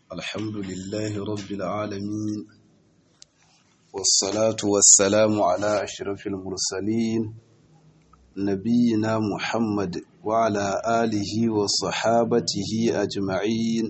الحمد لله رب العالمين والصلاة والسلام على أشرف المرسلين نبينا محمد وعلى آله وصحابته أجمعين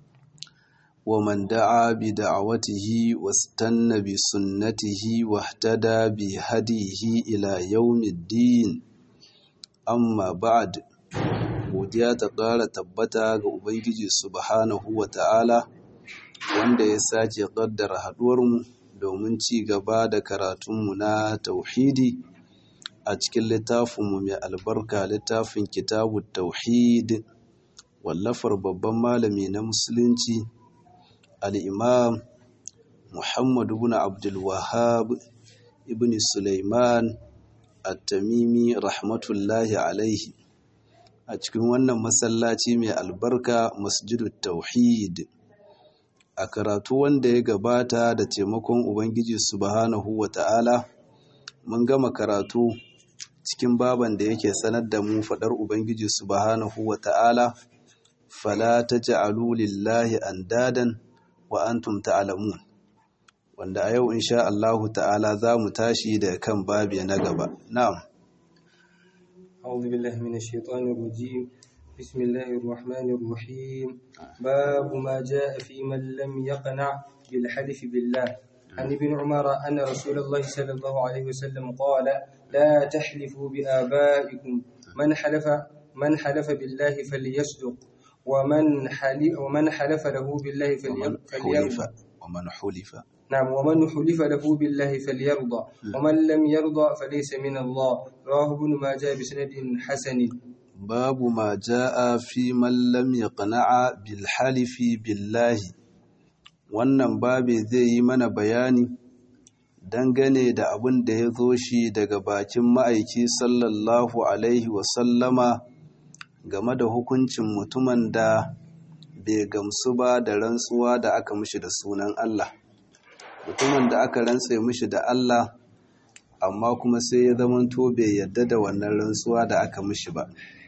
ومن دعا بدعوته واستنى بسنته واهتدى بهديه إلى يوم الدين amma ba'ad godiya ta ƙara tabbata ga ubangiji subhanahu wa ta'ala wanda ya sake ƙaddara haɗuwarmu domin ci gaba da karatunmu na tauhidi a cikin littafinmu mai albarka littafin kitabu tauhid wallafar babban malami na musulunci al'imam muhammadu bin abdulwahab ibn suleiman at-tamimi rahmatullahi alaihi a cikin wannan masallaci mai albarka masjidut tauhid a karatu wanda ya gabata da taimakon ubangiji subhanahu wata'ala mun gama karatu cikin baban da yake sanar da mu fadar ubangiji subhanahu wata'ala fala taj'alu lillahi andadan wa antum ta'lamun wanda a yau insha Allahu ta'ala za mu tashi da kan babi na gaba. Na'am. أعوذ بالله من الشيطان الرجيم بسم الله الرحمن الرحيم باب ما جاء في من لم يقنع بالحلف بالله عن ابن عمر أن رسول الله صلى الله عليه وسلم قال لا تحلفوا بآبائكم من حلف من حلف بالله فليصدق ومن حلف ومن حلف له بالله فليرضى ومن حلف نعم ومن حلف له بالله فليرضى ومن لم يرضى فليس من الله رواه ابن ماجه بسند حسن باب ما جاء في من لم يقنع بالحلف بالله wannan babe zai yi mana bayani dangane da abin da ya zo shi daga bakin ma'aiki sallallahu alaihi wasallama game da hukuncin mutumin da bai gamsu ba da rantsuwa da aka mishi da sunan Allah mutumin da aka rantse mishi da Allah amma kuma sai ya zamanto bai yadda da wannan rantsuwa da aka mishi ba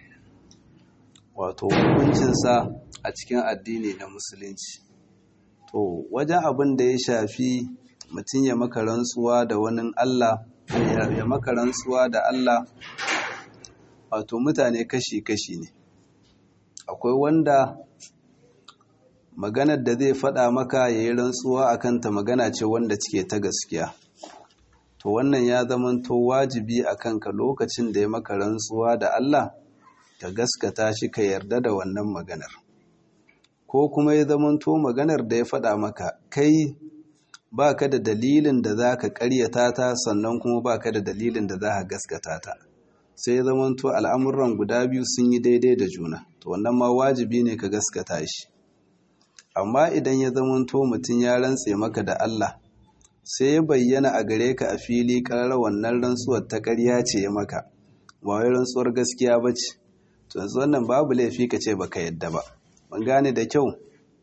wato hukuncinsa a cikin addini na musulunci to wajen abin da ya shafi mutum ya maka rantsuwa da wani Allah ya maka rantsuwa da Allah wato mutane kashi-kashi ne akwai wanda maganar da zai faɗa maka ya yi rantsuwa a kanta magana ce wanda cike ta gaskiya to wannan ya zamanto wajibi a kanka lokacin da ya maka rantsuwa da Allah ka gaskata shi ka yarda da wannan maganar ko kuma ya zamanto maganar da ya faɗa maka kai ba ka da dalilin da za ka ƙaryata ta sannan kuma ba ka da dalilin da za ka gaskata ta sai ya zamanto al'amuran guda biyu sun yi daidai da juna to wannan ma wajibi ne ka gaskata shi amma idan ya zamanto mutum ya rantse maka da Allah sai ya bayyana a gare ka a fili ƙarar wannan rantsuwar ta ƙarya ce ya maka ba wai rantsuwar gaskiya ba ce to yanzu wannan babu laifi ka ce baka yadda ba ban gane da kyau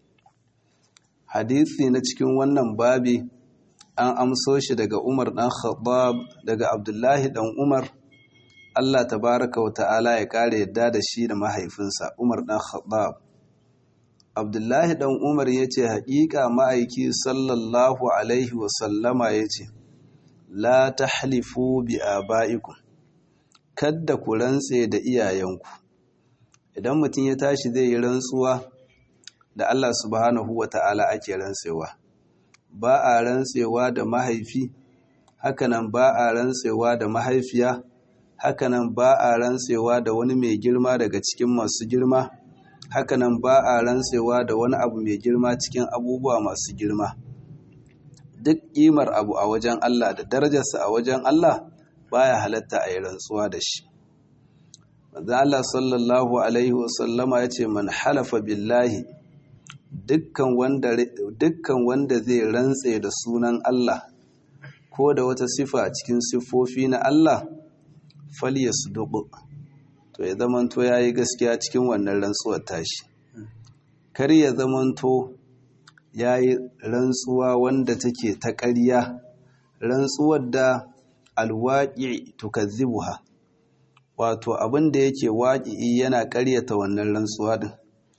hadisi na cikin wannan babi an amso shi daga Umar dan Khattab daga Abdullahi dan Umar Allah tabaraka wa ta'ala ya kare yadda da shi da mahaifinsa Umar dan Khattab abdullahi dan umar ya ce haƙiƙa ma'aiki sallallahu alaihi wasallama ya ce la ta halifu bi aba'ikum kadda ku rantse da iyayenku idan mutum ya tashi zai yi rantsuwa da Allah subhanahu wa ta'ala ake rantsewa ba a rantsewa da mahaifi hakanan ba a rantsewa da mahaifiya hakanan ba a rantsewa da wani mai girma daga cikin masu girma hakanan ba a rantsewa da wani abu mai girma cikin abubuwa masu girma duk ƙimar abu a wajen Allah da darajarsa a wajen Allah baya halatta a yi rantsuwa da shi manzo Allah sallallahu alaihi wasallama ya ce man halafa billahi dukkan wanda dukkan wanda zai rantse da sunan Allah ko da wata sifa cikin siffofi na Allah falyasduq to ya zamanto ya yi gaskiya cikin wannan rantsuwar tashi kar ya zamanto ya yi rantsuwa wanda take ta ƙarya rantsuwar da alwaƙi tukazzibuha wato abin da yake waƙi yana ƙaryata wannan rantsuwa din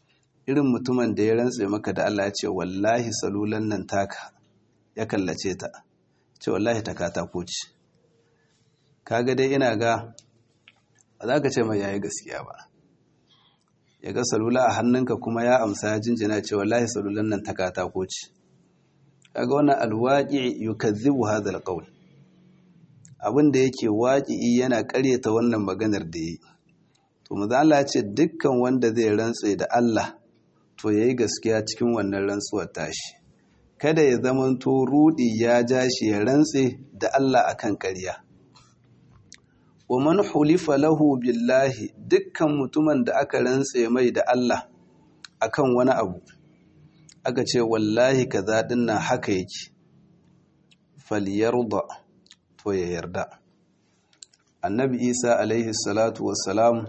irin mutumin da ya rantse maka da Allah ya ce wallahi salulan nan taka ya kallace ta ce wallahi ta katako ce kaga dai ina ga ba za ka ce mai yayi gaskiya ba ya ga salula a hannunka kuma ya amsa ya jinjina ce wallahi salulan nan ta katako ce kaga wannan alwaqi yukazzibu hadha alqawl abin da yake waƙi yana ƙaryata wannan maganar da yi to maza Allah ya ce dukkan wanda zai rantse da Allah to yayi gaskiya cikin wannan rantsuwar tashi kada ya zamanto rudi ya ja shi ya rantse da Allah akan ƙarya wa man hulifa lahu billahi dukkan mutumin da aka rantse mai da Allah akan wani abu aka ce wallahi kaza dinnan haka yake falyarda to ya yarda annabi isa alaihi salatu wassalam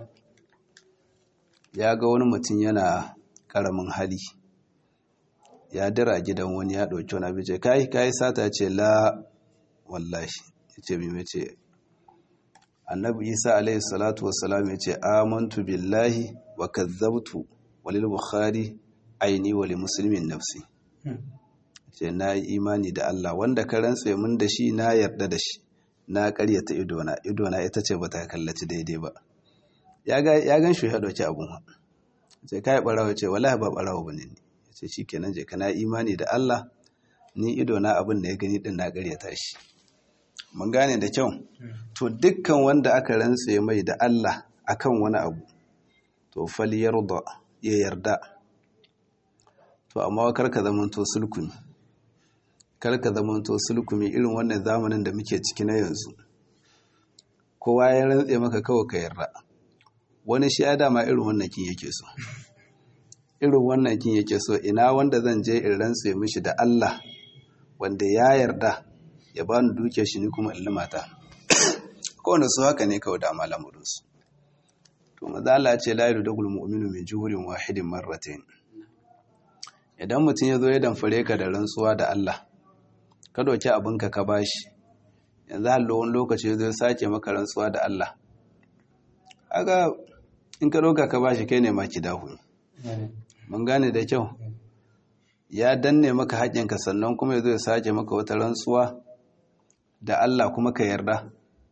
ya ga wani mutum yana karamin hali ya dira gidan wani ya ɗauki wani abin ce kai kai sata ce la wallahi ya ce mai ce annabi isa alaihi salatu wassalam ya ce amantu billahi wa kazzabtu walil bukhari aini wali muslimin nafsi ce na yi imani da Allah wanda ka rantse mun da shi na yarda da shi na karyata idona idona ita ce ba ta kallaci daidai ba ya gan shi ya ɗauki abun ha ce kai ɓarawa ce wallahi ba ɓarawa ba ne ya ce shi kenan je ka na imani da Allah ni idona abin da ya gani din na karyata shi mun gane da kyau to dukkan wanda aka rantse mai da Allah akan wani abu to fal yarda ya yarda to amma kar ka zamanto sulkuni kar ka zamanto sulkumi irin wannan zamanin da muke ciki na yanzu kowa ya rantse maka kawai ka yarda wani shi ya dama irin wannan kin yake so irin wannan kin yake so ina wanda zan je in rantse mishi da Allah wanda ya yarda ya bani duke shi ni kuma in limata kowane su haka ne kawai da malamurin su to maza Allah ce la yudul mu'minu min juhurin wahidin marratayn idan mutum ya zo ya damfare ka da rantsuwa da Allah ka doki abinka ka bashi yanzu hallo wani lokaci zai sake maka rantsuwa da Allah aga in ka doka ka bashi kai ne ma ki dahu mun gane da kyau ya danne maka haƙƙinka sannan kuma ya sake maka wata rantsuwa da Allah kuma ka yarda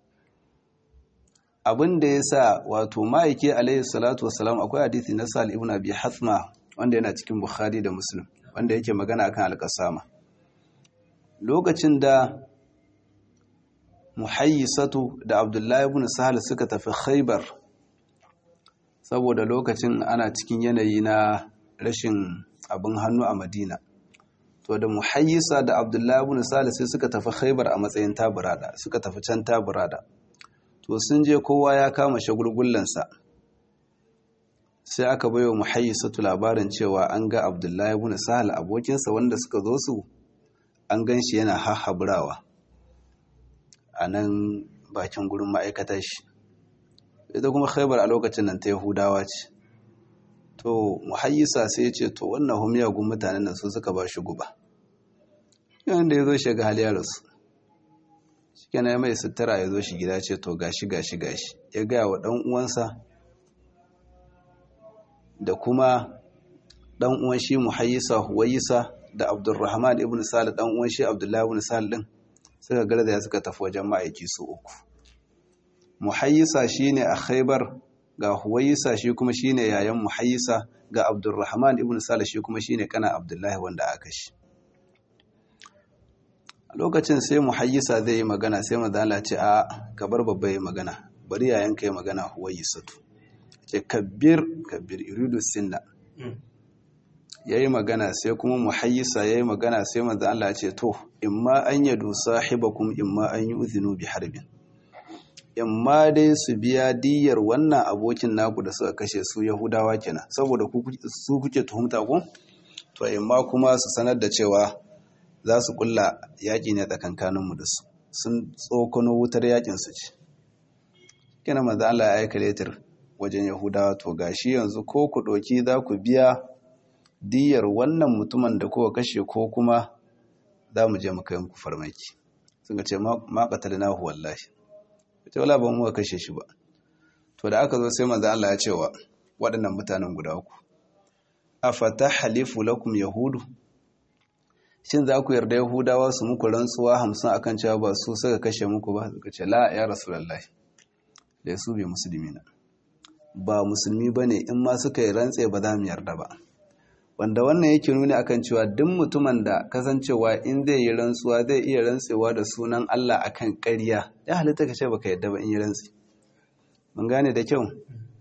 abin da ya sa wato ma'aiki alaihi salatu wasalam akwai hadisi na sal ibn abi hasma wanda yana cikin bukhari da muslim wanda yake magana akan alƙasama lokacin da muhayyisatu da abdullahi ibn sahal suka tafi khaybar saboda lokacin ana cikin yanayi na rashin abin hannu a madina to da muhayyisa da abdullahi ibn sahal sai suka tafi khaybar a matsayin taburada suka tafi can taburada to sun je kowa ya kama shagulgullansa sai aka bai wa muhayyisatu labarin cewa an ga abdullahi ibn sahal abokinsa wanda suka zo su an gan shi yana hahaburawa a nan bakin gurin ma'aikatar shi ita kuma khaibar a lokacin nan ta yahudawa ce to muhayyisa sai ce to wannan humiyagun mutanen nan su suka ba shi guba yawan da ya zo shiga hali rasu shi kenan mai sutura ya zo shi gida ce to gashi gashi gashi ya gaya wa ɗan uwansa da kuma ɗan uwan shi muhayyisa huwayisa da abdulrahman ibn salih ɗan uwan shi abdullahi ibn salih ɗin suka garzaya suka tafi wajen ma'aiki su uku muhayyisa shine a khaibar ga huwayisa shi kuma shine yayan muhayyisa ga abdulrahman ibn salih shi kuma shine kana abdullahi wanda aka shi a lokacin sai muhayyisa zai yi magana sai mazala ce a kabar babba yi magana bari yayan ka yi magana huwayisatu ce kabbir kabbir iridu sinna ya yi magana sai kuma muhayyisa ya yi magana sai mazala ce to imma an yadu sahibakum imma an yi uzinu bi harbin imma dai su biya diyar wannan abokin naku da suka kashe su yahudawa kenan saboda su kuke tuhumta ku to imma kuma su sanar da cewa za su kulla yaƙi ne tsakankaninmu da su sun tsokano wutar yaƙin su ce kina maza Allah ya aika letir wajen yahudawa to gashi yanzu ko ku ɗauki za ku biya diyar wannan mutumin da kowa kashe ko kuma za mu je mu kai muku farmaki sun ce ma qatalnahu wallahi ce wala ba mu kashe shi ba to da aka zo sai manzo Allah ya ce wa waɗannan mutanen guda uku afatahlifu lakum yahudu shin za ku yarda yahudawa su muku rantsuwa hamsin akan cewa ba su suka kashe muku ba suka ce la ya rasulullahi da su bai musulmi na ba musulmi bane in ma suka yi rantse ba za mu yarda ba wanda wannan yake nuni akan cewa duk mutumin da kasancewa in zai yi rantsuwa zai iya rantsewa da sunan Allah akan ƙarya ya halitta ka ce baka yarda ba in yi rantsi mun gane da kyau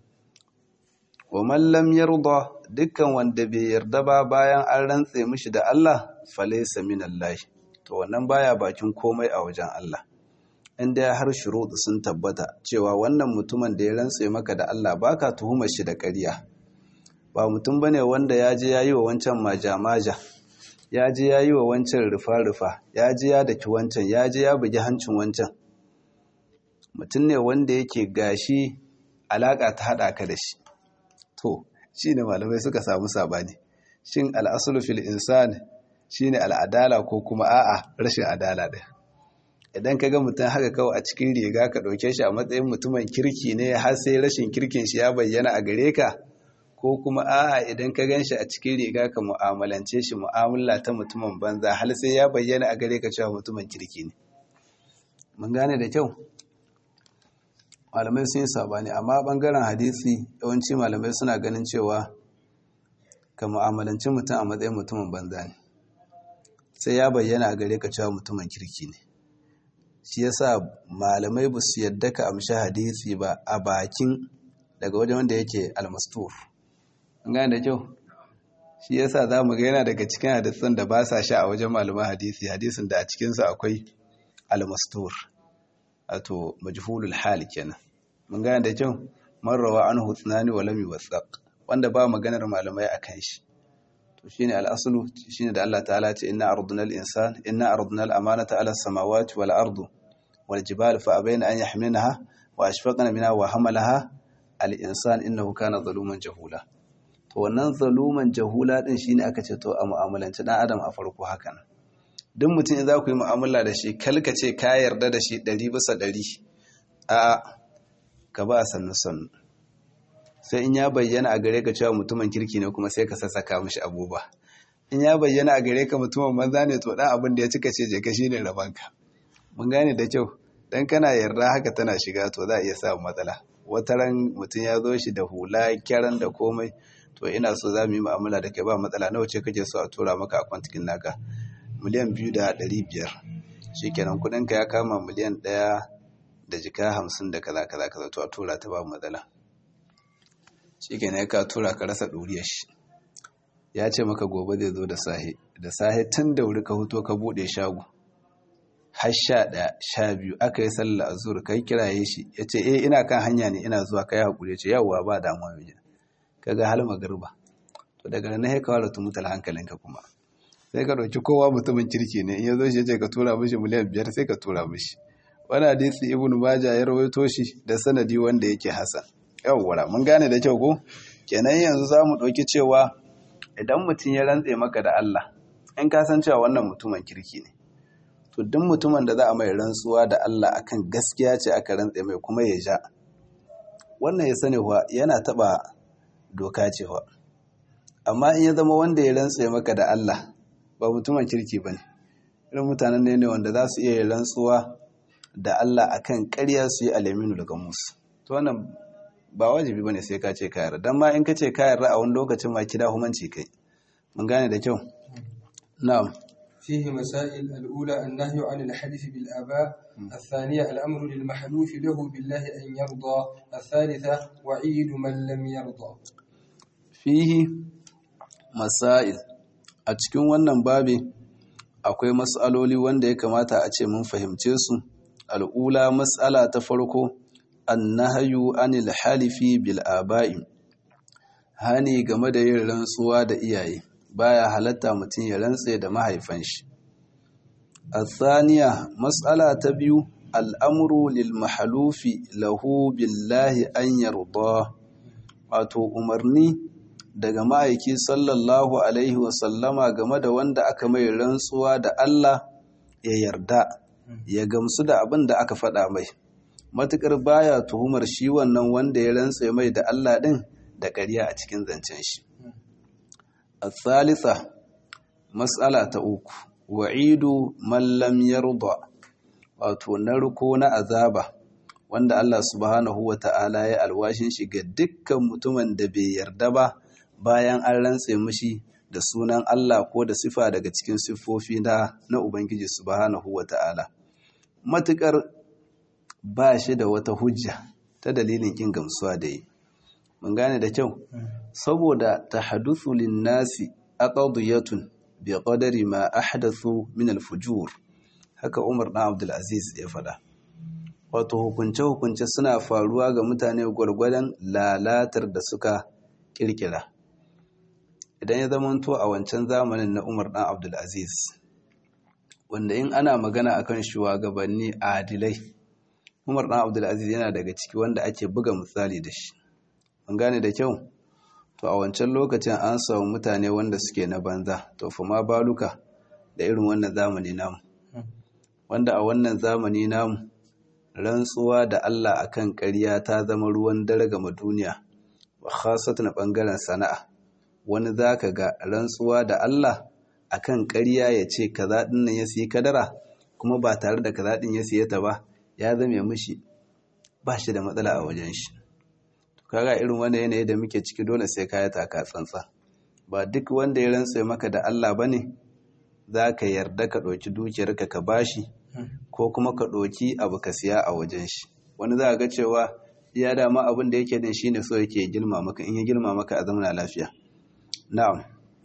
wa man lam yarda dukkan wanda bai yarda ba bayan an rantse mishi da Allah falaysa minallahi to wannan baya bakin komai a wajen Allah inda har shuruɗu sun tabbata cewa wannan mutumin da ya rantse maka da Allah baka tuhumar shi da ƙarya ba mutum bane wanda ya je yayi wa wancan maja-maja ya je yayi wa wancan rufa-rufa ya je ya daki wancan ya je ya bugi hancin wancan mutum ne wanda yake gashi alaka ta haɗa ka da shi to shi ne malamai suka samu sabani shin al'asulu fil insan shine al'adala ko kuma a'a rashin adala ɗaya idan ka ga mutum haka kawai a cikin riga ka ɗauke shi a matsayin mutumin kirki ne har sai rashin kirkin shi ya bayyana a gare ka ko kuma a'a idan ka gan shi a cikin riga ka mu'amalance shi mu'amala ta mutumin banza har sai ya bayyana a gare ka cewa mutumin kirki ne mun gane da kyau malamai sun yi sabani amma bangaren hadisi yawanci malamai suna ganin cewa ka mu'amalanci mutum a matsayin mutumin banza ne sai ya bayyana a gare ka cewa mutumin kirki ne shi yasa malamai ba su yadda ka amshi hadisi ba a bakin daga wajen wanda yake almastur an gane da kyau shi yasa za mu ga yana daga cikin hadisan da ba sa sha a wajen malaman hadisi hadisin da a cikinsa akwai almastur wato majhulul hal kenan mun gane da kyau marrawa anhu tsunani wa lam yuwathaq wanda ba maganar malamai akan shi to shine al-aslu shine da Allah ta'ala ce inna arduna al-insan inna arduna al-amanata ala as-samawati wal ardu wal jibali fa abayna an yahmilnaha wa ashfaqna minha wa hamalaha al-insan innahu kana zaluman jahula to wannan zaluman jahula din shine aka ce to a mu'amalanci dan adam a farko hakan duk mutum in za ku yi mu'amala da shi kalka ce ka yarda da shi ɗari bisa ɗari a ka ba a sannu sannu sai in ya bayyana a gare ka cewa mutumin kirki ne kuma sai ka sassaka mishi abubuwa in ya bayyana a gare ka mutumin banza ne to dan abin da ya cika ce je ka shine rabanka mun gane da kyau dan kana yarda haka tana shiga to za a iya samun matsala wata ran mutum ya zo shi da hula kyaran da komai to ina so za mu yi mu'amala da kai ba matsala nawa ce kake so a tura maka a kwantikin naka miliyan biyu da ɗari biyar shi kenan kuɗinka ya kama miliyan ɗaya da jika hamsin da kaza kaza kaza to a tura ta ba matsala shi kenan ka tura ka rasa ɗuriyar shi ya ce maka gobe zai zo da sahe da sahe tun da wuri ka huto ka buɗe shago har sha ɗaya sha biyu aka yi sallah a zuwa kai kiraye shi ya ce eh ina kan hanya ne ina zuwa kai haƙuri ce yawwa ba damuwa mai ka ga hal magarba to daga nan ya kawo da tumutal hankalinka kuma sai ka ɗauki kowa mutumin kirki ne in ya zo shi ce ka tura mishi miliyan biyar sai ka tura mishi wani hadisi ibnu maja ya rawaito shi da sanadi wanda yake hasan yawwa mun gane da kyau ko kenan yanzu za mu ɗauki cewa idan mutum ya rantse maka da Allah in ka san cewa wannan mutumin kirki ne to duk mutumin da za a mai rantsuwa da Allah akan gaskiya ce aka rantse mai kuma ya ja wannan ya sani wa yana taɓa doka cewa amma in ya zama wanda ya rantse maka da Allah ba mutumin kirki ba ne irin mutanen ne wanda za su iya yin rantsuwa da Allah akan ƙarya su yi alaminu daga musu to wannan ba wajibi bane sai ka ce ka yarda dan ma in ka ce ka yarda a wani lokacin ma kida humanci kai mun gane da kyau na'am فيه مسائل الأولى النهي عن الحديث بالآباء الثانية الأمر للمحلوف له بالله أن يرضى الثالثة وعيد من لم يرضى fihi masail a cikin wannan babi akwai matsaloli wanda ya kamata a ce mun fahimce su al'ula matsala ta farko annahayu anil halifi bil aba'i hani game da yin rantsuwa da iyaye baya halatta mutum ya rantse da mahaifan shi الثانية مسألة تبيو الأمر للمحلوف له بالله أن يرضاه wato umarni daga ma'aiki sallallahu alaihi wasallama game da wanda aka mai rantsuwa da Allah ya yarda ya gamsu da abin da aka faɗa mai matuƙar baya tuhumar shi wannan wanda ya rantse mai da Allah ɗin da ƙarya a cikin zancen shi الثالثة مسألة uku wa'idu man lam yarda wato narko na azaba wanda Allah subhanahu wa ta'ala ya alwashin shi ga dukkan mutumin da bai yarda ba bayan an rantse mishi da sunan Allah ko da sifa daga cikin siffofi na na Ubangiji subhanahu wa ta'ala matukar ba shi da wata hujja ta dalilin kin gamsuwa da yi mun gane da kyau saboda tahaduthu lin-nasi aqdiyatun bi qadari ma ahdathu min al-fujur haka Umar dan Abdul Aziz ya fada wato hukunce hukunce suna faruwa ga mutane gwargwadon lalatar da suka kirkira idan ya zamanto a wancan zamanin na Umar dan Abdul Aziz wanda in ana magana akan shugabanni adilai Umar dan Abdul Aziz yana daga ciki wanda ake buga misali da shi an gane da kyau to a wancan lokacin an samu mutane wanda suke na banza to fa ma baluka da irin wannan zamani namu wanda a wannan zamani namu rantsuwa da Allah akan ƙarya ta zama ruwan dare ga duniya wa khasatan bangaren sana'a wani zaka ga rantsuwa da Allah akan ƙarya ya ce kaza din nan ya siyi kadara kuma ba tare da kaza din ya siye ta ba ya zame mishi ba shi da matsala a wajen shi kaga irin wanda yanayi da muke ciki dole sai kaya taka tsantsa ba duk wanda ya rantse maka da Allah bane za ka yarda ka ɗauki dukiyarka ka bashi ko kuma ka ɗauki abu ka siya a wajen shi wani za ga cewa ya dama abin da yake din shine so yake girma maka in ya girma maka a zamana lafiya na'am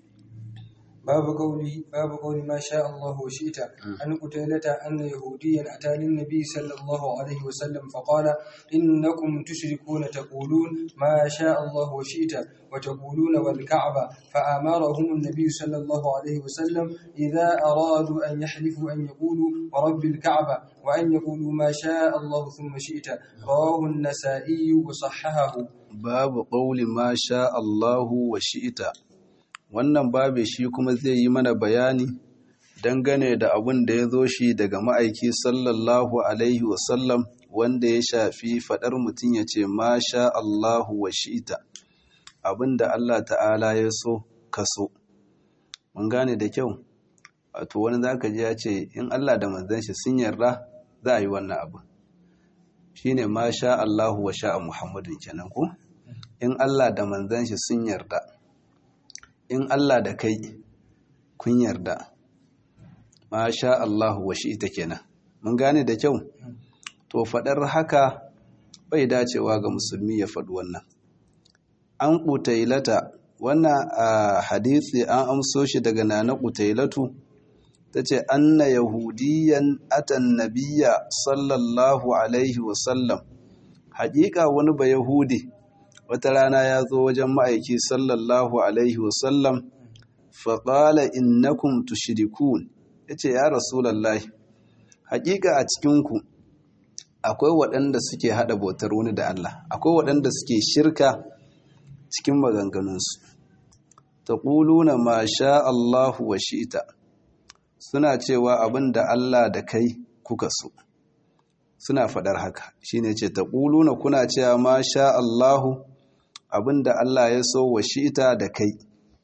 باب قولي باب قول ما شاء الله وشئت عن قتيلة أن يهوديا أتى للنبي صلى الله عليه وسلم فقال إنكم تشركون تقولون ما شاء الله وشئت وتقولون والكعبة فأمرهم النبي صلى الله عليه وسلم إذا أرادوا أن يحلفوا أن يقولوا ورب الكعبة وأن يقولوا ما شاء الله ثم شئت رواه النسائي وصححه باب قول ما شاء الله وشئت wannan babe shi kuma zai yi mana bayani dangane da abin da ya zo shi daga ma'aiki sallallahu alaihi wasallam wanda ya shafi faɗar mutum ya ce masha Allahu wa shi'ita abin da Allah ta'ala ya so ka so mun gane da kyau wato wani zaka ji ya ce in Allah da manzon shi sun yarda za a yi wannan abu shine masha Allahu wa sha'a Muhammadun kenan ko in Allah da manzon shi sun yarda in Allah da kai kun yarda masha Allahu wa shi ita kenan mun gane da kyau to faɗar haka bai dacewa ga musulmi ya faɗi wannan an ƙutailata wannan a hadisi an amso shi daga nana ƙutailatu ta ce anna yahudiyan atan nabiya sallallahu alaihi wasallam haƙiƙa wani ba yahudi wata rana ya zo wajen ma'aiki sallallahu alaihi wasallam faƙala innakum tushrikun ya ce ya rasulallah haƙiƙa a cikinku akwai waɗanda suke haɗa bautar wani da Allah akwai waɗanda suke shirka cikin maganganunsu ta ƙuluna ma sha Allahu wa shi'ita suna cewa abin da Allah da kai kuka so suna faɗar haka shine ce ta ƙuluna kuna cewa ma sha Allahu abinda Allah ya so wa shi'ita da kai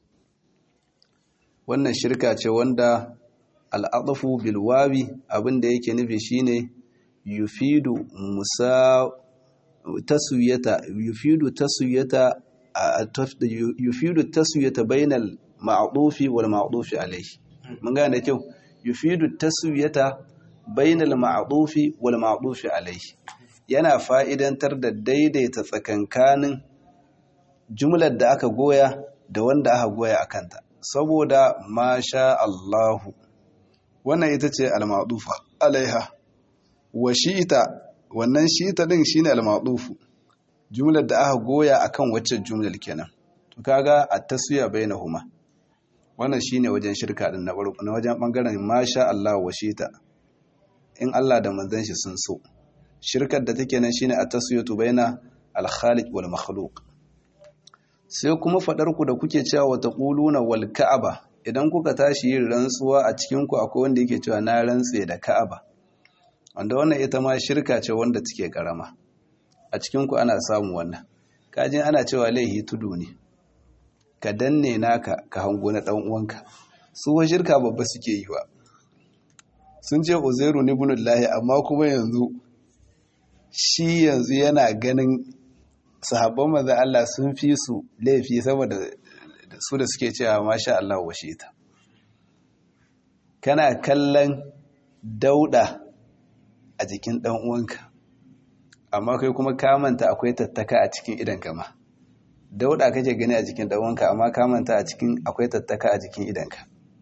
wannan shirka ce wanda al'adafu bilwabi abinda yake nufi shine yufidu musa taswiyata yufidu taswiyata yufidu taswiyata bainal ma'dufi wal ma'dufi alayhi mun gane kyau yufidu taswiyata bainal ma'dufi wal ma'dufi alayhi yana fa'idantar da daidaita tsakankanin jumlar da aka goya da wanda aka goya a kanta saboda masha Allahu wannan ita ce al-ma'dufa alaiha wa shi'ita wannan shi'ita din shine al-ma'dufu jumlar da aka goya akan wacce jumlar kenan to kaga at-taswiya bainahuma wannan shine wajen shirka din na farko na wajen bangaren masha Allah wa shi'ita in Allah da manzon shi sun so shirkar da take nan shine at-taswiyatu baina al-khaliq wal makhluq sai kuma faɗarku da kuke cewa wata ƙuluna wal ka'aba idan kuka tashi yin rantsuwa a cikinku akwai wanda yake cewa na rantse da ka'aba wanda wannan ita ma shirka ce wanda take karama a cikinku ana samu wannan kajin ana cewa laihi tudu ne ka danne naka ka hango na dan uwanka su wa shirka babba suke yi wa sun ce uzairu ni bunullahi amma kuma yanzu shi yanzu yana ganin sahabban manzon Allah sun fi su laifi saboda su da suke cewa masha Allah wa shi ta kana kallon dauda a jikin dan uwanka amma kai kuma ka manta akwai tattaka a cikin idan kama dauda kake gani a jikin dan uwanka amma ka manta a cikin akwai tattaka a jikin idanka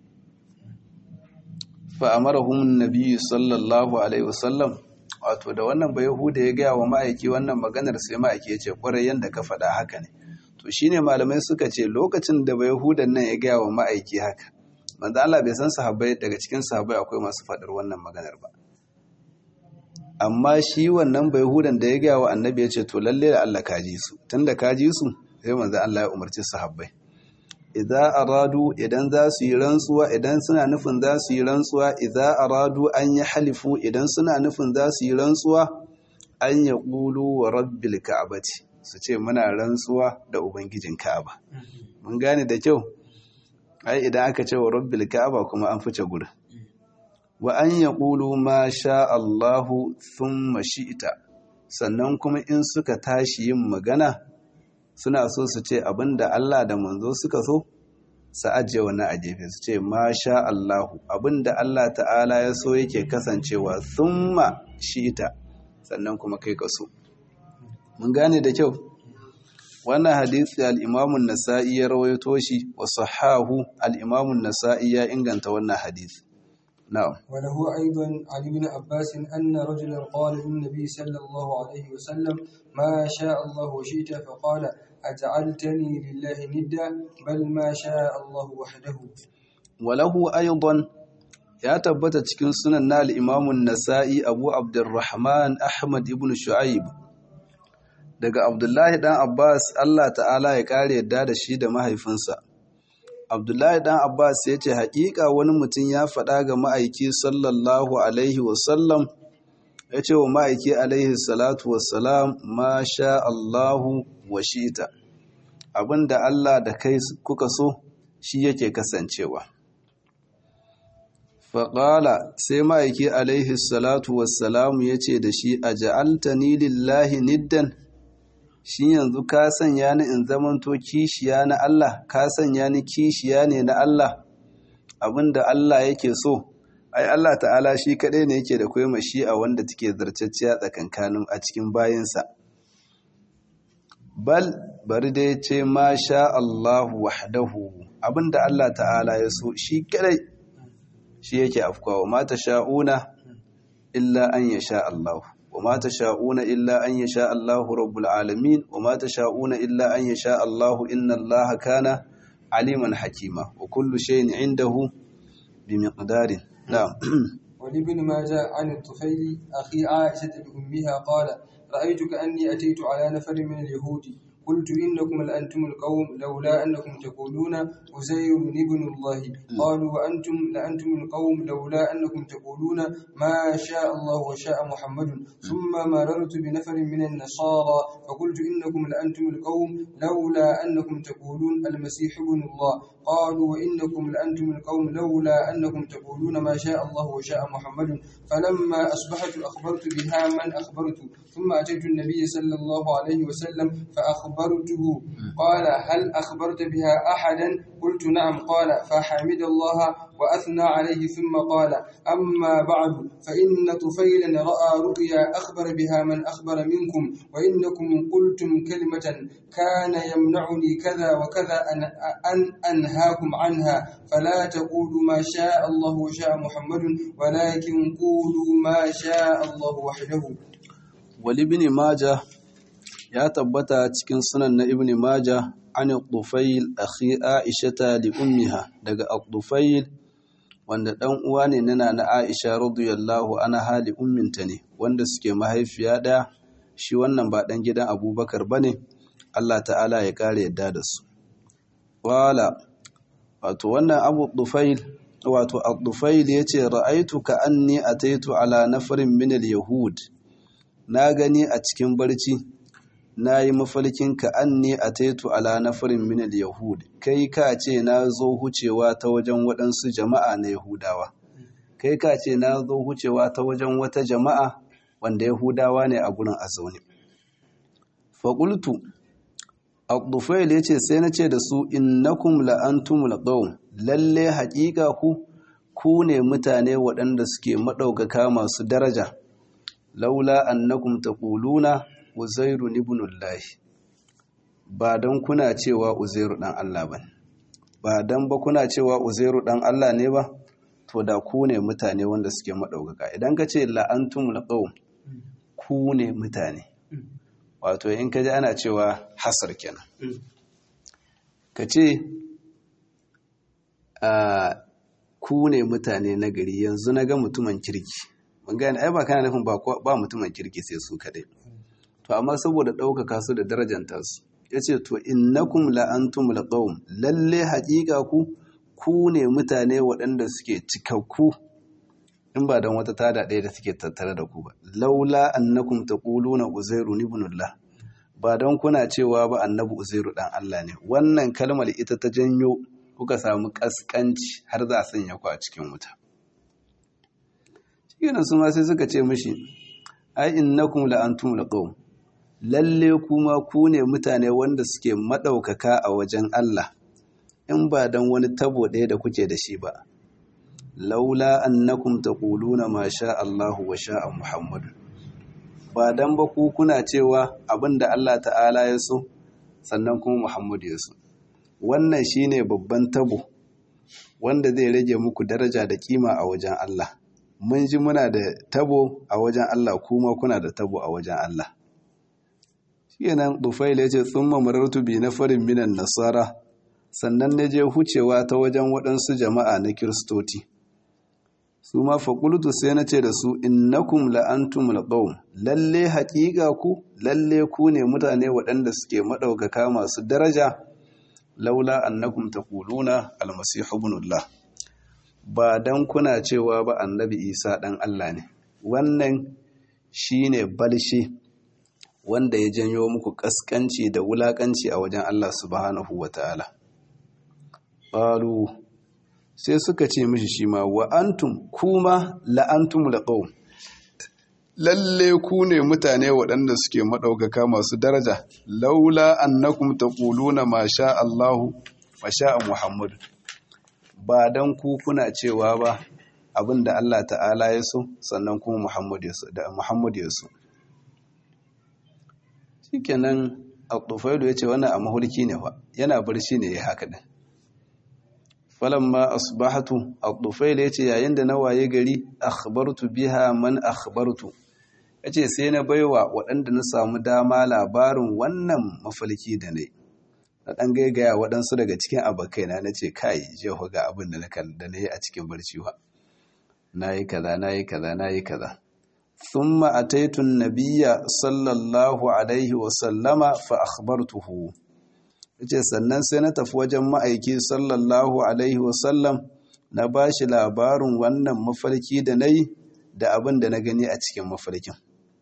fa amarahum an-nabi sallallahu alaihi wasallam wato da wannan bai yahuda ya gaya wa ma'aiki wannan maganar sai ma'aiki ya ce kwarai yanda ka faɗa haka ne to shine malamai suka ce lokacin da bai yahudan nan ya gaya wa ma'aiki haka manzo Allah bai san sahabbai daga cikin sahabbai akwai masu faɗar wannan maganar ba amma shi wannan bai yahudan da ya gaya wa annabi ya ce to lalle da Allah ka ji su tunda ka ji su sai manzo Allah ya umarci sahabbai idza aradu idan za su yi rantsuwa idan suna nufin za su yi rantsuwa idza aradu an yi halifu idan suna nufin za su yi rantsuwa an ya ƙulu wa rabbil ka'abati su ce muna rantsuwa da ubangijin ka'aba mun gane da kyau ai idan aka ce wa rabbil ka'aba kuma an fice gurin wa an ya ƙulu ma sha Allahu thumma shi'ita sannan kuma in suka tashi yin magana suna so su ce abinda Allah da manzo suka so su ajiye wani a gefe su ce masha Allahu abinda Allah ta'ala ya so yake kasancewa thumma shita sannan kuma kai ka so mun gane da kyau wannan hadisi al-Imam an-Nasa'i ya rawaito shi wa sahahu al-Imam an-Nasa'i ya inganta wannan hadisi na'am وله أيضا عن ابن عباس أن رجلا قال للنبي صلى الله عليه وسلم ما شاء الله وشئت فقال أجعلتني لله ندا بل ما شاء الله وحده وله أيضا ya tabbata cikin sunan na al'imamun nasa'i abu abdurrahman ahmad ibn shu'aib daga abdullahi dan abbas allah ta'ala ya kare yadda da shi da mahaifinsa abdullahi dan abbas ya ce haƙiƙa wani mutum ya faɗa ga ma'aiki sallallahu alaihi wasallam ya ce wa ma'aiki alaihi salatu wassalam ma sha allahu wa shita abinda allah da kai kuka so shi yake kasancewa faƙala sai ma'aiki alaihi salatu wassalamu ya ce da shi a ja'altani lillahi niddan shi yanzu ka sanya ni in zamanto kishiya na Allah ka sanya ni kishiya ne na Allah abinda Allah yake so ai Allah ta'ala shi kaɗai ne yake da kwai shi a wanda take zartacciya tsakankanin a cikin bayinsa bal bari dai ce ma sha Allahu wahdahu abinda Allah ta'ala ya so shi kaɗai shi yake afkawa ma sha'una illa an yasha Allah وما تشاءون إلا أن يشاء الله رب العالمين وما تشاءون إلا أن يشاء الله إن الله كان عليما حكيما وكل شيء عنده بمقدار نعم ولابن ماجه عن الطفيل أخي عائشة لأمها قال رأيت كأني أتيت على نفر من اليهود قلت إنكم لأنتم القوم لولا أنكم تقولون أزير ابن الله قالوا وأنتم لأنتم القوم لولا أنكم تقولون ما شاء الله وشاء محمد ثم مررت بنفر من النصارى فقلت إنكم لأنتم القوم لولا أنكم تقولون المسيح ابن الله قالوا وإنكم لأنتم القوم لولا أنكم تقولون ما شاء الله وشاء محمد فلما أصبحت أخبرت بها من أخبرت ثم أتيت النبي صلى الله عليه وسلم فأخبرته قال هل أخبرت بها أحدا قلت نعم قال فحمد الله وأثنى عليه ثم قال أما بعد فإن طفيلا رأى رؤيا أخبر بها من أخبر منكم وإنكم قلتم كلمة كان يمنعني كذا وكذا أن, أن أنهاكم عنها فلا تقولوا ما شاء الله وشاء محمد ولكن قولوا ما شاء الله وحده ولابن ماجه ya tabbata cikin sunan na ibn maja an tufail akhi aishata li ummiha daga tufail wanda dan uwa ne nana na aisha radiyallahu anha li umminta ne wanda suke mahaifiya daya shi wannan ba dan gidan abubakar bane Allah ta'ala ya kare yadda da su wala wato wannan abu tufail wato al-tufail yace ra'aitu ka anni ataitu ala nafarin min al-yahud na gani a cikin barci nayi mafalkin ka anni ataitu ala nafarin min al-yahud kai ka ce na zo hucewa ta wajen waɗansu jama'a na yahudawa kai ka ce na zo hucewa ta wajen wata jama'a wanda yahudawa ne a gurin a zaune faƙultu Abdufail ya ce sai na ce da su innakum la'antumul qawm lalle haƙiƙa ku ku ne mutane waɗanda suke maɗaukaka masu daraja laula annakum taquluna uzairu ibnullah ba dan kuna cewa uzairu dan Allah ba ba dan ba kuna cewa uzairu dan Allah ne ba to da ku ne mutane wanda suke maɗaukaka idan ka ce la'antumul qawm ku ne mutane wato in ka ji ana cewa hasar kenan ka ce ku ne mutane na gari yanzu na ga mutumin kirki mun gane ai ba kana nufin ba mutumin kirki sai su kadai to amma saboda ɗaukaka su da darajanta su ya ce to innakum la'antum laqawm lalle haƙiƙa ku ku ne mutane waɗanda suke cikakku in ba don wata tada ɗaya da suke tattare da ku ba laula annakum taquluna uzairu ibnullah ba don kuna cewa ba annabi uzairu dan Allah ne wannan kalmar ita ta janyo kuka samu kaskanci har za a sanya ku a cikin wuta shikenan su ma sai suka ce mishi ai innakum la antum laqawm lalle kuma ku ne mutane wanda suke madaukaka a wajen Allah in ba don wani tabo ɗaya da kuke da shi ba laula annakum taquluna ma sha Allahu wa sha'a Muhammad ba dan ba ku kuna cewa abinda Allah ta'ala ya so sannan kuma Muhammad ya so wannan shine babban tabo wanda zai rage muku daraja da kima a wajen Allah mun ji muna da tabo a wajen Allah kuma kuna da tabo a wajen Allah shikenan Dufail ya ce tsumma marartu bi nafarin minan nasara sannan na je hucewa ta wajen waɗansu jama'a na kiristoti su ma faƙultu sai na ce da su innakum la'antum laqawm lalle haƙiƙa ku lalle ku ne mutane waɗanda suke maɗaukaka masu daraja laula annakum taquluna almasihu ibnullah ba dan kuna cewa ba annabi isa ɗan Allah ne wannan shine balshe wanda ya janyo muku ƙasƙanci da wulaƙanci a wajen Allah subhanahu wata'ala qalu sai suka ce mishi shi ma wa antum kuma la'antum laqawm lalle ku ne mutane waɗanda suke maɗaukaka masu daraja laula annakum taquluna ma sha Allahu wa sha Muhammad ba dan ku kuna cewa ba abinda Allah ta'ala ya so sannan kuma Muhammad ya so da Muhammad ya so shikenan Al-Tufailu yace wannan a mahulki ne fa yana barci ne ya haka din falamma asbahatu ad-dufail yace yayin da na waye gari akhbartu biha man akhbartu yace sai na baiwa waɗanda na samu dama labarin wannan mafalki da nayi na dan gaigaya waɗansu daga cikin abokaina nace kai je ga abin da na da nayi a cikin barci wa nayi kaza nayi kaza nayi kaza thumma ataitu an-nabiyya sallallahu alaihi wa sallama fa akhbartuhu ce sannan sai na tafi wajen ma'aiki sallallahu alaihi wasallam na ba shi labarin wannan mafarki da na yi da abin da na gani a cikin mafarkin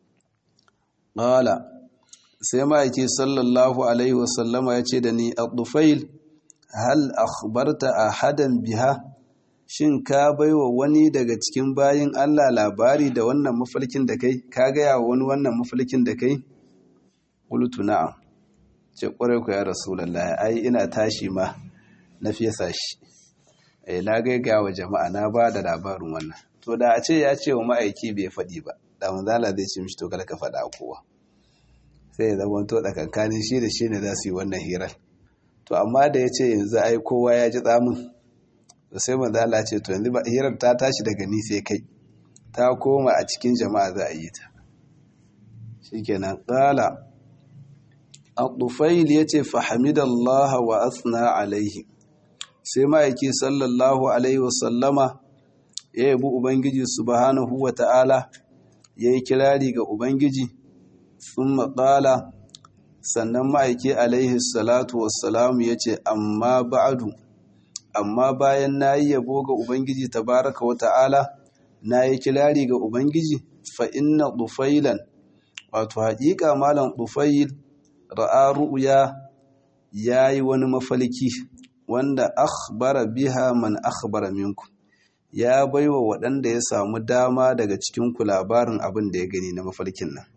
ƙala sai ma'aiki sallallahu alaihi wasallama ya ce da ni a ɗufail hal akhbarta a hadan biha shin ka baiwa wani daga cikin bayin allah labari da wannan mafarkin da kai ka gaya wa wani wannan mafarkin da kai ƙulutu na'am ce kwarai ku ya rasulallah ai ina tashi ma na fesa shi eh na gaiga wa jama'a na ba da labarin wannan to da a ce ya ce wa ma'aiki bai faɗi ba da manzala zai ce mishi to kada ka faɗa kowa sai ya zama to tsakankanin shi da shi ne za su yi wannan hirar to amma da ya ce yanzu ai kowa ya ji tsamin to sai manzala ce to yanzu hirar ta tashi daga ni sai kai ta koma a cikin jama'a za a yi ta shikenan qala Al-Dufail ya ce fahimidallaha wa asna alaihi sai ma'aiki sallallahu alaihi wasallama ya yabi Ubangiji subhanahu wa ta'ala ya yi kirari ga Ubangiji sun maƙala sannan ma'aiki alaihi salatu wassalamu ya ce amma ba'adu amma bayan na yi yabo ga Ubangiji tabaraka wa ta'ala na yi kirari ga Ubangiji fa inna Dufailan wato haƙiƙa malam Dufail ra'a ru'ya yayi wani mafalki wanda akhbara biha man akhbara minkum ya baiwa waɗanda ya samu dama daga cikin ku labarin abin da ya gani na mafalkin nan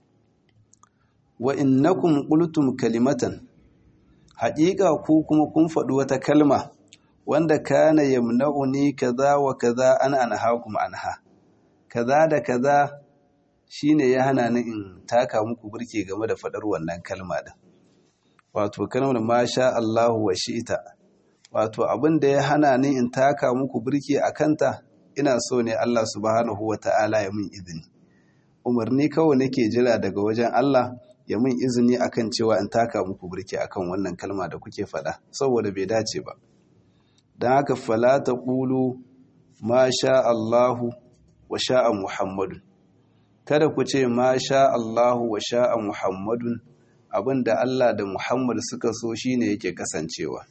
wa innakum qultum kalimatan haƙiƙa ku kuma kun faɗi wata kalma wanda kana yamna'uni kaza wa kaza an anhaakum anha kaza da kaza shine ya hana ni in taka muku burke game da faɗar wannan kalma din wato kalmar masha Allahu wa shi'ita wato abin da ya hana ni in taka muku burke a kanta ina so ne Allah subhanahu wa ta'ala ya mun izini umarni kawai nake jira daga wajen Allah ya mun izini akan cewa in taka muku burke akan wannan kalma da kuke faɗa saboda bai dace ba don haka fala ta ƙulu ma sha Allahu wa sha'a Muhammadun kada ku ce ma sha Allahu wa sha'a Muhammadun abinda Allah da Muhammad suka so shine yake kasancewa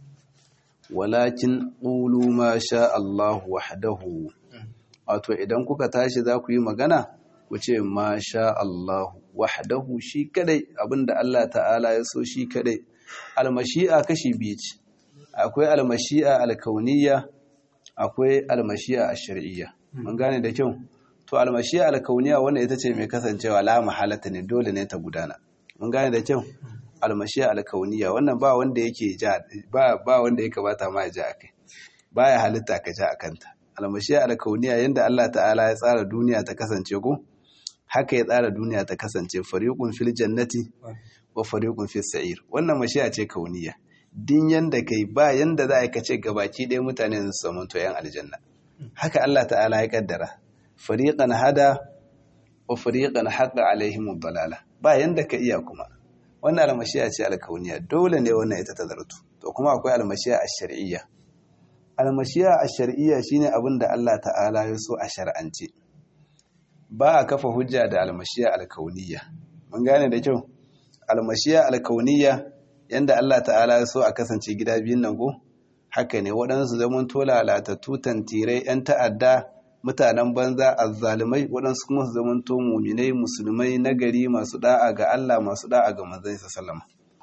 walakin ƙulu ma sha Allahu wahdahu wato idan kuka tashi za ku yi magana ku ce ma sha Allahu wahdahu shi kadai abinda Allah ta'ala ya so shi kadai almashi'a kashi biyu ce akwai almashi'a alkauniyya akwai almashi'a ash-shar'iyya mun gane da kyau to almashi'a alkauniyya wanda ita ce mai kasancewa la mahalata ne dole ne ta gudana mun gane da kyau almashi'a alkauniyya wannan ba wanda yake ja ba ba wanda ya kamata ma ya ja akai baya halitta ka ja akanta almashi'a alkauniyya yanda Allah ta'ala ya tsara duniya ta kasance ko haka ya tsara duniya ta kasance fariqun fil jannati wa fariqun fis sa'ir wannan mashi'a ce kauniyya din yanda kai ba yanda za a ka ce gabaki ɗaya mutane su samu to yan aljanna haka Allah ta'ala ya kaddara fariqan hada wa fariqan haqa alaihim dalala ba yanda ka iya kuma wannan almashiya ce alkauniya dole ne wannan ita ta zartu to kuma akwai almashiya ash-shar'iyya almashiya ash-shar'iyya shine abin da Allah ta'ala ya so a shar'ance ba a kafa hujja da almashiya alkauniyya mun gane da kyau almashiya alkauniyya yanda Allah ta'ala ya so a kasance gida biyun nan go haka ne waɗansu zaman tola latattu tantirai 'yan ta'adda mutanen banza azzalumai waɗansu kuma su zaman to muminai musulmai nagari masu da'a ga Allah masu da'a ga manzon sa sallama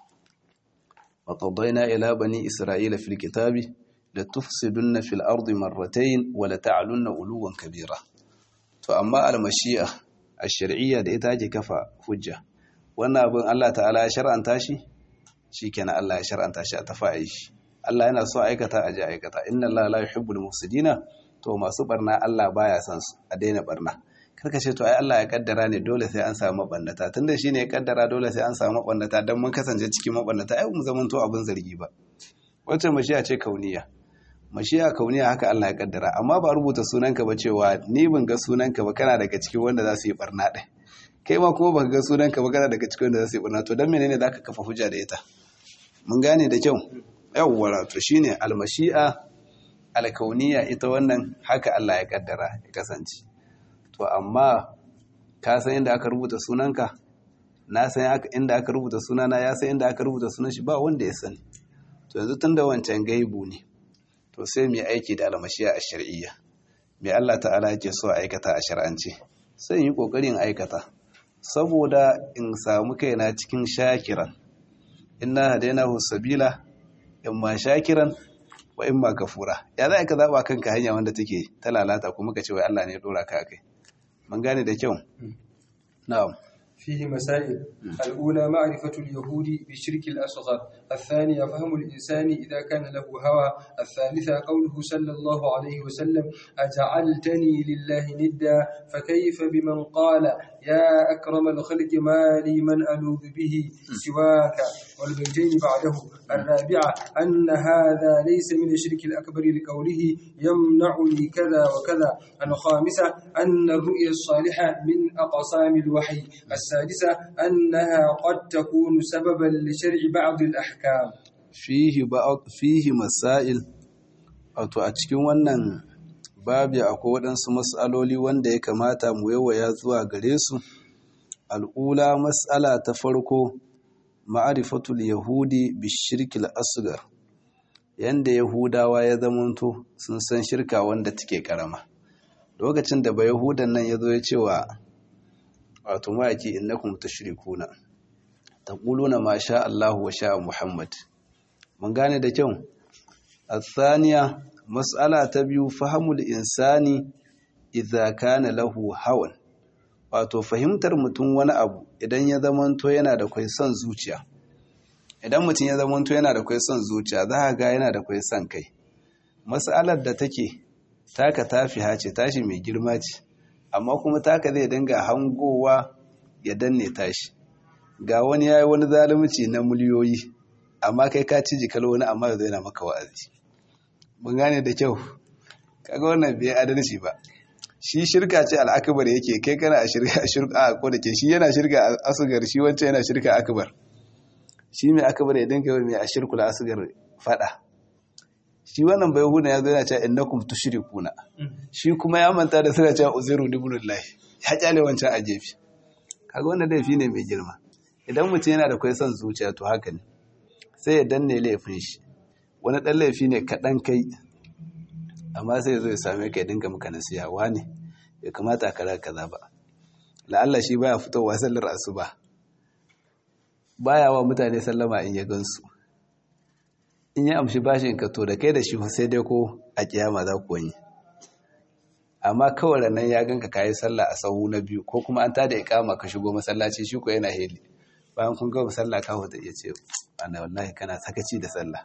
wa qadayna ila bani isra'ila fil kitabi la tufsidunna fil ardi marratayn wa la ta'lunna uluwan kabira to amma al-mashi'a ash-shar'iyya da ita ake kafa hujja wannan abin Allah ta'ala ya shar'anta shi shikenan Allah ya shar'anta shi a tafi shi Allah yana so aikata a je aikata inna Allah la yuhibbul mufsidina to masu barna Allah baya son su a daina barna karka ce to ai Allah ya kaddara ne dole sai an samu mabannata tunda shine ya kaddara dole sai an samu mabannata dan mun kasance cikin mabannata ai mu zaman to abin zargi ba wacce mashiya ce kauniya mashiya kauniya haka Allah ya kaddara amma ba rubuta sunanka ba cewa ni ban ga sunanka ba kana daga cikin wanda za su yi barna ɗin kai ma kuma baka ga sunanka ba kana daga cikin wanda za su yi barna to dan menene zaka kafa hujja da ita mun gane da kyau yawwa to shine almashi'a alkauniya ita wannan haka Allah ya kaddara ya kasance to amma ka san inda aka rubuta sunanka na san inda aka rubuta sunana ya san inda aka rubuta sunan shi ba wanda ya sani to yanzu tunda wancan gaibu ne to sai mu aiki da almashiya a shar'iyya me Allah ta'ala yake so a aikata a shar'ance sai yi kokarin aikata saboda in samu kaina cikin shakiran inna hadainahu sabila imma shakiran wa imma kafura ya za ka zaba kanka hanya wanda take ta lalata kuma ka ce wai Allah ne ya dora ka kai mun gane da kyau na'am فيه مسائل الأولى معرفة اليهود بالشرك الأصغر الثانية فهم الإنسان إذا كان له هوى الثالثة قوله صلى الله عليه وسلم أجعلتني لله ندا فكيف بمن قال يا أكرم الخلق ما لي من ألوذ به سواك والبيتين بعده الرابعة أن هذا ليس من الشرك الأكبر لقوله يمنعني كذا وكذا الخامسة أن الرؤيا الصالحة من أقسام الوحي السادسة أنها قد تكون سببا لشرع بعض الأحكام fihi fihi masail wato a cikin wannan babi akwai waɗansu mas'aloli wanda ya kamata mu yawaya zuwa gare su al'ula mas'ala ta farko ma'arifatul yahudi bishirkil asgar yanda yahudawa ya zamanto sun san shirka wanda take karama lokacin da ba yahudan nan ya zo ya ce wa wato ma'aiki innakum tushrikuna taquluna ma sha Allahu wa sha Muhammad mun gane da kyau الثانية مسألة تبيو فهم الإنسان إذا كان له hawan wato fahimtar mutum wani abu idan ya zamanto yana da kwai son zuciya idan mutum ya zamanto yana da kwai son zuciya za a ga yana da kwai son kai matsalar da take taka tafi hace tashi mai girma ce amma kuma taka zai dinga hangowa ya danne tashi ga wani ya yi wani zalunci na miliyoyi amma kai ka ci jikal wani amma ya yana maka wa'azi mun gane da kyau kaga wannan bai adalci ba shi shirka ce al'akabar yake kai kana a shirka a shirka a ko da ke shi yana shirka a asugar shi wancan yana shirka akabar shi mai akabar ya dinga mai a shirkula asugar fada shi wannan bai huna ya zo yana cewa innakum tushrikuna shi kuma ya manta da suna cewa uzairu ibnullahi ya kyale wancan a gefe kaga wannan laifi ne mai girma idan mutum yana da kai son zuciya to haka ne sai ya danne laifin shi wani dan laifi ne kaɗan kai amma sai ya zo ya same ka ya dinga maka nasiha wani ya kamata kaza kaza ba la'alla shi baya fitowa sallar asuba baya wa mutane sallama in ya gansu in ya amshi bashin ka to da kai da shi sai dai ko a kiyama za ku wani amma kawai ranar ya ganka kayi sallah a sahu na biyu ko kuma an tada ikama ka shigo masallaci shi ko yana heli bayan kun gama sallah ka wata iya ce ana wallahi kana sakaci da sallah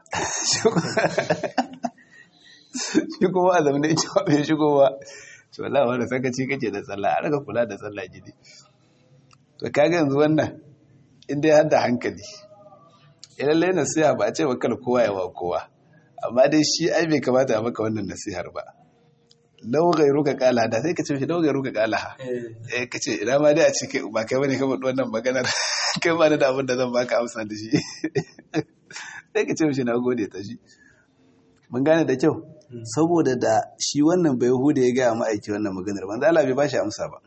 shi kuma a zamanin ita ba bai shigo ba shi wallahi wanda sakaci kake da sallah a raka kula da sallah gidi to kaga yanzu wannan in dai har da hankali lallai nasiha ba a ce kala kowa yawa kowa amma dai shi ai bai kamata a maka wannan nasihar ba lau gairu ka kala da sai ka ce shi lau gairu ka kala ha eh ka ce ina ma dai a ce ba kai bane ka faɗi wannan maganar kai ba da abin da zan baka amsa da shi sai ka ce shi na gode ta shi mun gane da kyau saboda da shi wannan bai huda ya gaya ma'aiki wannan maganar manzo Allah bai bashi amsa ba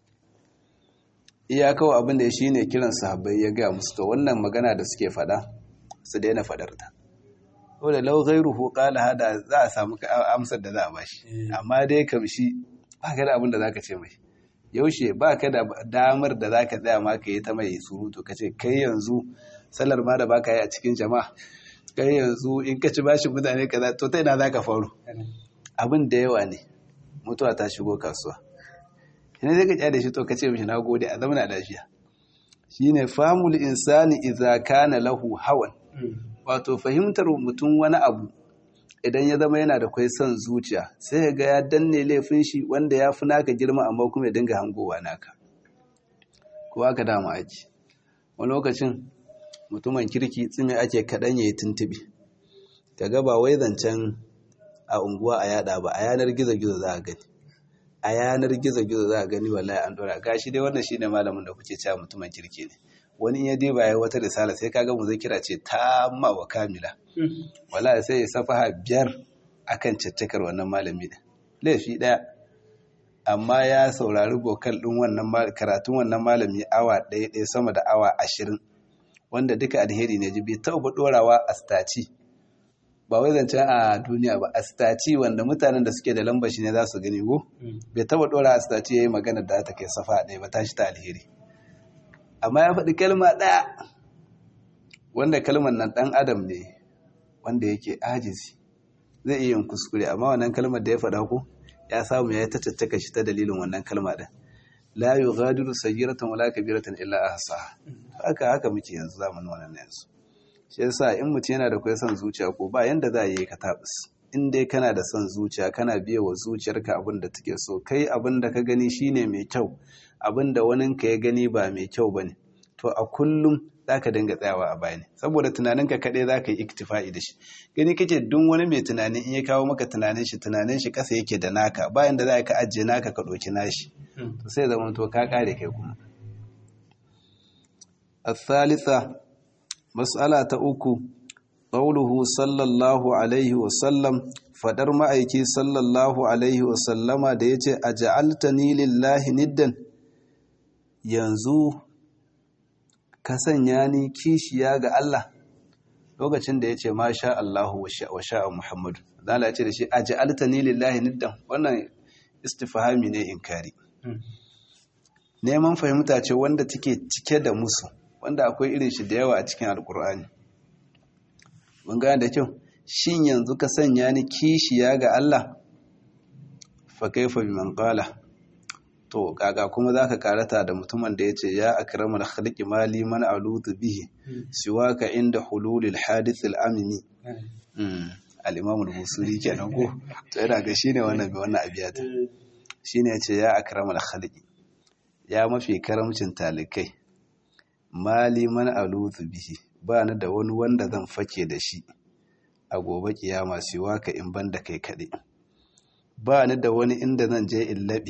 iya kawai abin da shi ne kiran sahabbai ya gaya musu to wannan magana da suke fada su daina fadar ta wadda lau ghairuhu qala hada za a samu amsar da za a bashi amma dai kam shi ba ka da abin da zaka ce mai yaushe ba ka da damar da zaka tsaya ma ka yi ta mai surutu ka ce kai yanzu sallar ma da baka yi a cikin jama'a kai yanzu in ka ci bashi mutane kaza to ta ina zaka faru abin da yawa ne mutuwa ta shigo kasuwa ina zai ka kyale shi to ka ce mishi na gode a zamana lafiya shine famul insani idza kana lahu hawan wato fahimtar mutum wani abu idan ya zama yana da kwai son zuciya sai ya ga ya danne laifin shi wanda ya fi naka girma amma kuma ya dinga hangowa naka ko aka dama aiki wani lokacin mutumin kirki tsime ake kaɗan ya yi tuntubi ka ga ba wai zancen a unguwa a yada ba a yanar gizo-gizo za a gani a yanar gizo-gizo za a gani wallahi an dora gashi dai wannan shine malamin da kuke cewa mutumin kirki ne wani ya dai baya wata risala sai kaga mu zai kira ce ta ma wa kamila wallahi sai ya safaha biyar akan caccakar wannan malami da laifi daya amma ya saurari bokal din wannan karatun wannan malami awa ɗaya ɗaya sama da awa ashirin wanda duka alheri ne ji bai taɓa ɗorawa a staci ba wai zancen a duniya ba a staci wanda mutanen da suke da lambar shi ne za su gani ko bai taba dora a staci ya yi magana da ta kai safa ɗaya ba tashi ta alheri amma ya faɗi kalma ɗaya wanda kalmar nan ɗan adam ne wanda yake ajizi zai iya yin kuskure amma wannan kalmar da ya faɗa ko ya samu ya yi ta caccaka shi ta dalilin wannan kalma ɗin la yughadiru sayyiratan wala kabiratan illa ahsaha haka haka muke yanzu zamanin wannan yanzu shi yasa in mutum yana da kwai son zuciya ko ba yanda za a yi ka tabis in dai kana da son zuciya kana biya wa zuciyarka abin da take so kai abin da ka gani shine mai kyau abin da wani ka ya gani ba mai kyau bane to a kullum zaka dinga tsayawa a bayani saboda tunaninka kaɗai za ka yi iktifa'i da shi gani kake duk wani mai tunani in ya kawo maka tunanin shi tunanin shi ƙasa yake da naka bayan da za ka ajiye naka ka ɗauki nashi to sai zama to ka ƙare kai kuma الثالثة مسألة أكو قوله صلى الله عليه وسلم فدر ma'aiki sallallahu alaihi wasallama da ya ce a ja'altani lillahi niddan yanzu ka sanya ni kishiya ga Allah lokacin da ya ce ma sha Allahu wa sha'a Muhammadu zala ce da shi a ja'altani lillahi niddan wannan istifhami ne inkari neman fahimta ce wanda take cike da musu wanda akwai irin shi da yawa a cikin alkur'ani mun gane da kyau shin yanzu ka sanya ni kishiya ga Allah fa kaifa biman qala to kaga kuma zaka karata da mutumin da yace ya akramul khalqi mali man alutu bihi siwaka inda hululil hadith al-amimi al-imam al-busiri kenan ko to yana ga shine wannan bi wannan abiyata shine yace ya akramul khalqi ya mafi karamcin talikai mali man alutu bihi ba ni da wani wanda zan fake da shi a gobe kiyama siwaka in banda kai kaɗai ba ni da wani inda zan je in laɓi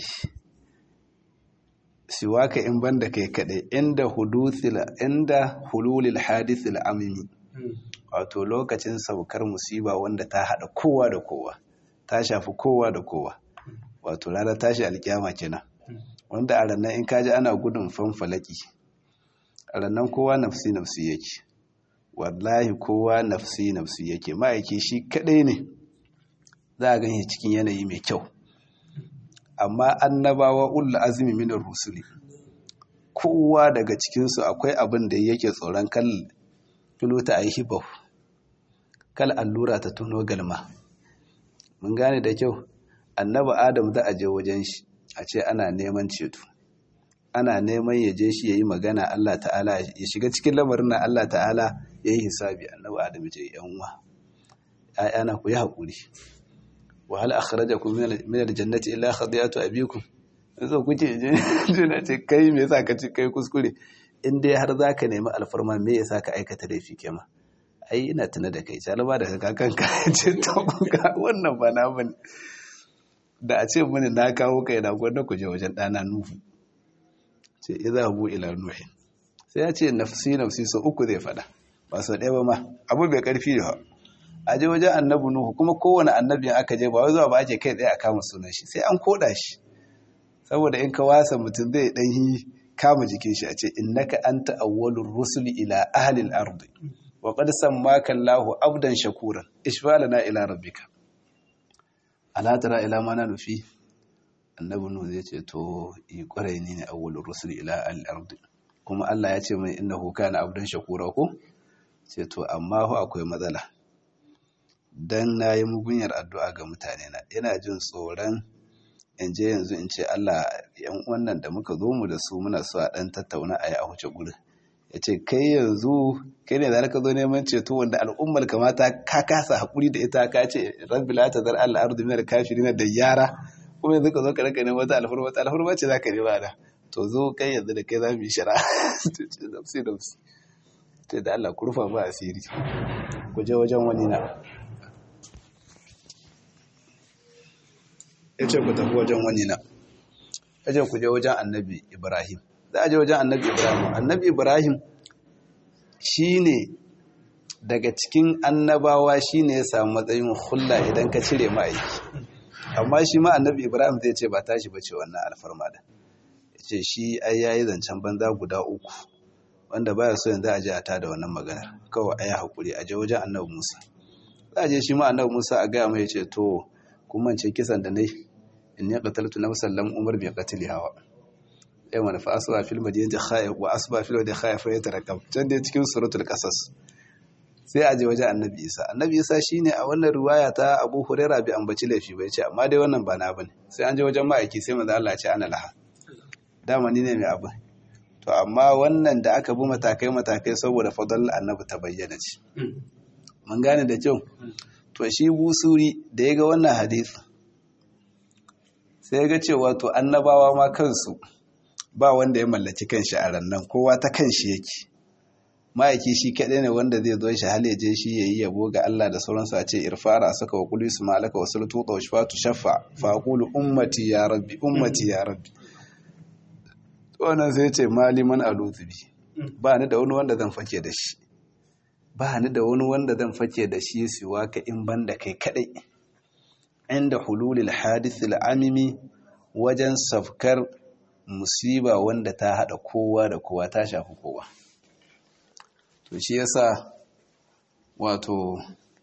siwaka in banda kai kaɗai inda huduthila inda hululil hadithil amimi wato lokacin saukar musiba wanda ta haɗa kowa da kowa ta shafi kowa da kowa wato ranar tashi alkiyama kenan wanda a ranar in kaji ana gudun fanfalaki a ranar kowa nafsi nafsi yake wallahi kowa nafsi nafsi yake ma'aiki shi kadai ne za a gani cikin yanayi mai kyau amma annabawa ulla azumi minar rusuli kowa daga cikinsu akwai abin da yake tsoron kal filota a yi hibau kal allura ta tuno galma mun gane da kyau annaba adam za a je wajen shi a ce ana neman ceto ana neman ya je shi ya yi magana Allah ta'ala ya shiga cikin lamarin na Allah ta'ala ya yi hisabi annabi adam ce yan uwa ayana ku yi haƙuri wa hal akhrajakum min al-jannati illa khadiyatu abikum yanzu kuke je na ce kai me yasa ka ci kai kuskure in dai har zaka nemi alfarma me yasa ka aikata laifi kema ai ina tuna da kai salama da kakan ka ce to wannan ba na bane da a ce mini na kawo kai na gwanda ku je wajen ɗana nuhu ce iza bu ila nuhin sai ya ce nafsi nafsi sau uku zai fada ba sau ɗaya ba ma abu bai ƙarfi da a je wajen annabi nuhu kuma kowane annabi aka je ba wai zuwa ba ake kai tsaye a kama sunan shi sai an koda shi saboda in ka wasa mutum zai ɗan yi kama jikin shi a ce innaka anta awwalur rusuli ila ahli al-ard wa qad sammaka Allahu abdan shakuran ishfalana ila rabbika ala tara ila ma na nufi annabi nuhu zai ce to yi kwarai ne ne awwalur rusul ila al-ard kuma Allah ya ce mai innahu kana abdan shakura ko ce to amma fa akwai matsala dan nayi mugunyar addu'a ga mutane na ina jin tsoron in je yanzu in ce Allah yan wannan da muka zo mu da su muna so a dan tattauna a yi a huce gurin ya ce kai yanzu kai ne za ka zo neman ceto wanda al'ummar kamata ka kasa haƙuri da ita ka ce rabbi la ta zar Allah ardu min al-kafirin da yara kuma yanzu ka zo ka raka neman wata alfarma wata alfarma ce za ka nema da to zo kai yanzu da kai za mu yi shara nafsi nafsi ce da Allah ku rufa ba asiri ku je wajen wani na ya ce ku tafi wajen wani na ya ce ku je wajen annabi ibrahim za a je wajen annabi ibrahim annabi ibrahim shi ne daga cikin annabawa shi ne ya samu matsayin hulla idan ka cire ma'aiki amma shi ma annabi ibrahim zai ce ba tashi ba ce wannan alfarma da ya ce shi ai yayi zancen banza guda uku wanda baya so yanzu a je a tada wannan maganar kawai ai hakuri a je wajen annabi musa za a je shi ma annabi musa a gaya mai ya ce to kun mance kisan da nai in ya qataltu nafsan lam umar bi qatli hawa ai wani fa asba fil madinati khaif wa asba fil wadi khaif ya tarakab can dai cikin suratul qasas sai a je wajen annabi isa annabi isa shine a wannan riwaya ta abu huraira bi ambaci laifi bai ce amma dai wannan ba na bane sai an je wajen ma'aiki sai manzo Allah ya ce ana laha dama ni ne mai abin to amma wannan da aka bi matakai matakai saboda fadal annabi ta bayyana ce mun gane da kyau to shi busuri da ya ga wannan hadisi sai ya ga cewa to annabawa ma kansu ba wanda ya mallaki kanshi a rannan kowa ta kanshi yake ma'aiki shi kaɗai ne wanda zai zo shi hal je shi yayi yabo ga Allah da sauransu a ce irfara saka wa qulu isma'alaka wa salatu wa shafatu shaffa fa aqulu ummati ya rabbi ummati ya rabbi to wannan sai ce maliman aluzubi ba ni da wani wanda zan fake da shi ba ni da wani wanda zan fake da shi siwa ka in banda kai kadai inda hululil hadith amimi wajen safkar musiba wanda ta hada kowa da kowa ta shafi kowa to shi yasa wato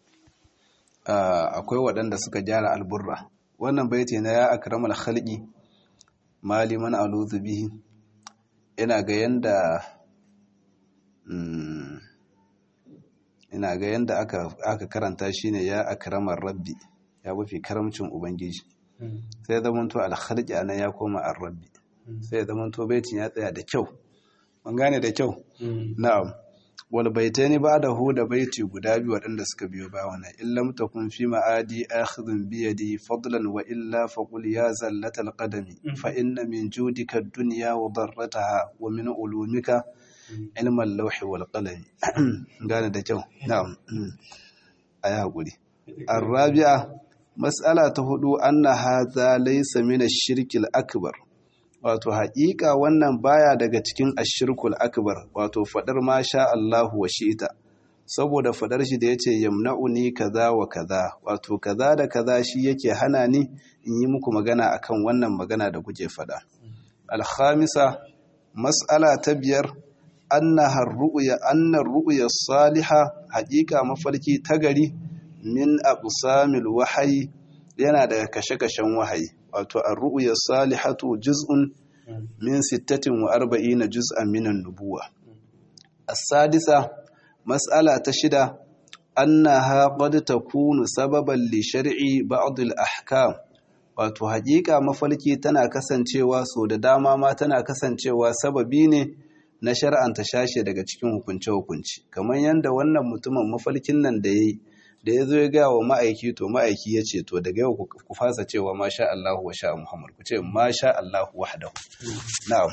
akwai waɗanda suka gyara alburra wannan baiti na ya akramal khalqi maliman aluzu bihi ina ga yanda ina ga yadda aka karanta shi ne ya akramar rabbi ya mafi karamcin ubangiji sai zamanto alkharki anan ya koma an rabbi sai zamanto baitin ya tsaya da kyau mun gane da kyau na'am wal baitaini ba'dahu da baiti guda biyu waɗanda suka biyo ba wannan illam takun fi ma'adi akhidun bi yadi fadlan wa illa faqul ya zallatal qadami fa inna min judika ad-dunya wa darrataha wa min ulumika ilman lauhi wal qalami gane da kyau na'am ayi hakuri arabi'a mas'ala ta hudu anna hadha laysa min ash-shirki al-akbar wato haƙiƙa wannan baya daga cikin ashirkul akbar wato fadar ma sha Allahu wa shi'ita saboda fadar shi da yace yamna'uni kaza wa kaza wato kaza da kaza shi yake hana ni in yi muku magana akan wannan magana da kuke fada al-khamisa mas'ala ta biyar annaha ru'ya anna ru'ya salihah haƙiƙa mafarki ta gari min aqsamil wahyi yana daga kashe-kashen wahayi wato ar-ru'ya salihatu juz'un min 46 juz'an min an-nubuwa as-sadisa mas'ala ta shida annaha qad takunu sababan li shar'i ba'd al-ahkam wato haƙiƙa mafarki tana kasancewa so da dama ma tana kasancewa sababi ne na shar'anta shashe daga cikin hukunce-hukunci kamar yadda wannan mutumin mafarkin nan da yayi da ya zo ya gaya wa ma'aiki to ma'aiki ya ce to daga yau ku fasa cewa masha Allah wa sha Muhammad ku ce masha Allah wahdahu na'am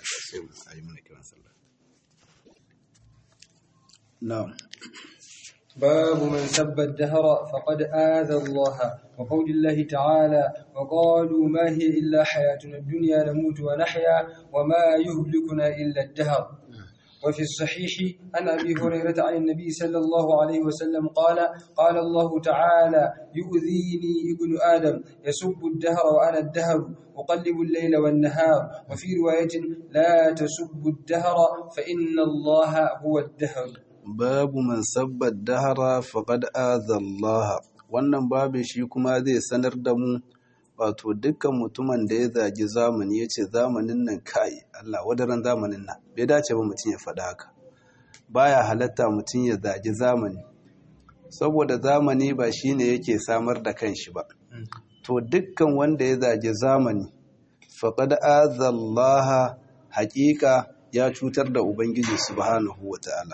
na'am باب من سب الدهر فقد آذى الله وقول الله تعالى وقالوا ما هي إلا حياتنا الدنيا نموت ونحيا وما يهلكنا إلا الدهر وفي الصحيح عن أبي هريرة عن النبي صلى الله عليه وسلم قال قال الله تعالى يؤذيني ابن آدم يسب الدهر وأنا الدهر أقلب الليل والنهار وفي رواية لا تسب الدهر فإن الله هو الدهر babu man sabbar dahara faqad Allah wannan babin shi kuma zai sanar da mu wato dukkan mutumin da ya zagi zamani ya ce zamanin nan kai Allah wadaran zamanin nan bai dace ba mutum ya faɗa haka baya halatta mutum ya zagi zamani saboda zamani ba shine yake samar da kanshi ba to dukkan wanda ya zagi zamani faqad Allah haƙiƙa ya cutar da ubangiji subhanahu wataala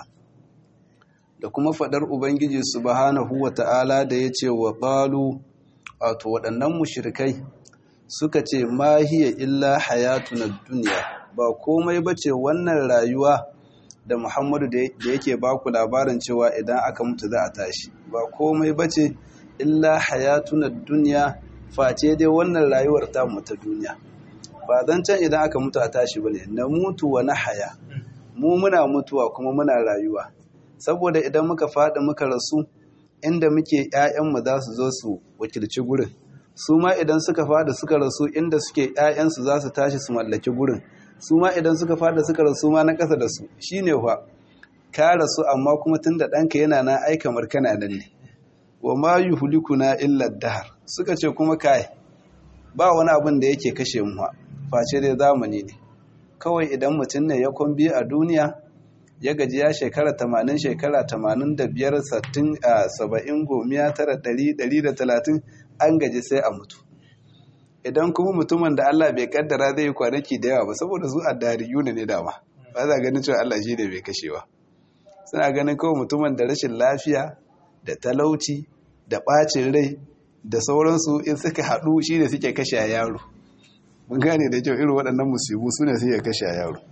da kuma faɗar Ubangiji subhanahu wa ta'ala da ya ce wa ƙalu wato waɗannan mushirikai suka ce ma hiya illa hayatu na duniya ba komai ba ce wannan rayuwa da Muhammadu da yake baku labarin cewa idan aka mutu za a tashi ba komai ba ce illa hayatu na duniya face dai wannan rayuwar ta ta duniya ba zan can idan aka mutu a tashi ba ne na mutu wa na haya mu muna mutuwa kuma muna rayuwa saboda idan muka faɗi muka rasu inda muke ‘ya'yanmu za su zo su wakilci gurin su ma idan suka faɗi suka rasu inda suke ‘ya'yansu za su tashi su mallaki gurin su ma idan suka faɗi suka rasu ma na ƙasa da su shi ne fa ka rasu amma kuma tun da ɗanka yana na aika markana nan ne wa ma yi hulikuna illa dahar suka ce kuma kai ba wani abin da yake kashe mu face dai zamani ne kawai idan mutum ne ya kwambi a duniya ya gaji ya shekara tamanin shekara tamanin da biyar sattin a saba'in gomiya tara ɗari ɗari da talatin an gaji sai a mutu idan kuma mutumin da Allah bai kaddara zai yi kwanaki da yawa ba saboda su addariyu ne dama ba za ganin cewa Allah shi ne bai kashewa suna ganin kawai mutumin da rashin lafiya da talauci da ɓacin rai da sauransu in suka haɗu shi ne suke kashe a yaro mun gane da kyau irin waɗannan musibu su ne suke kashe a yaro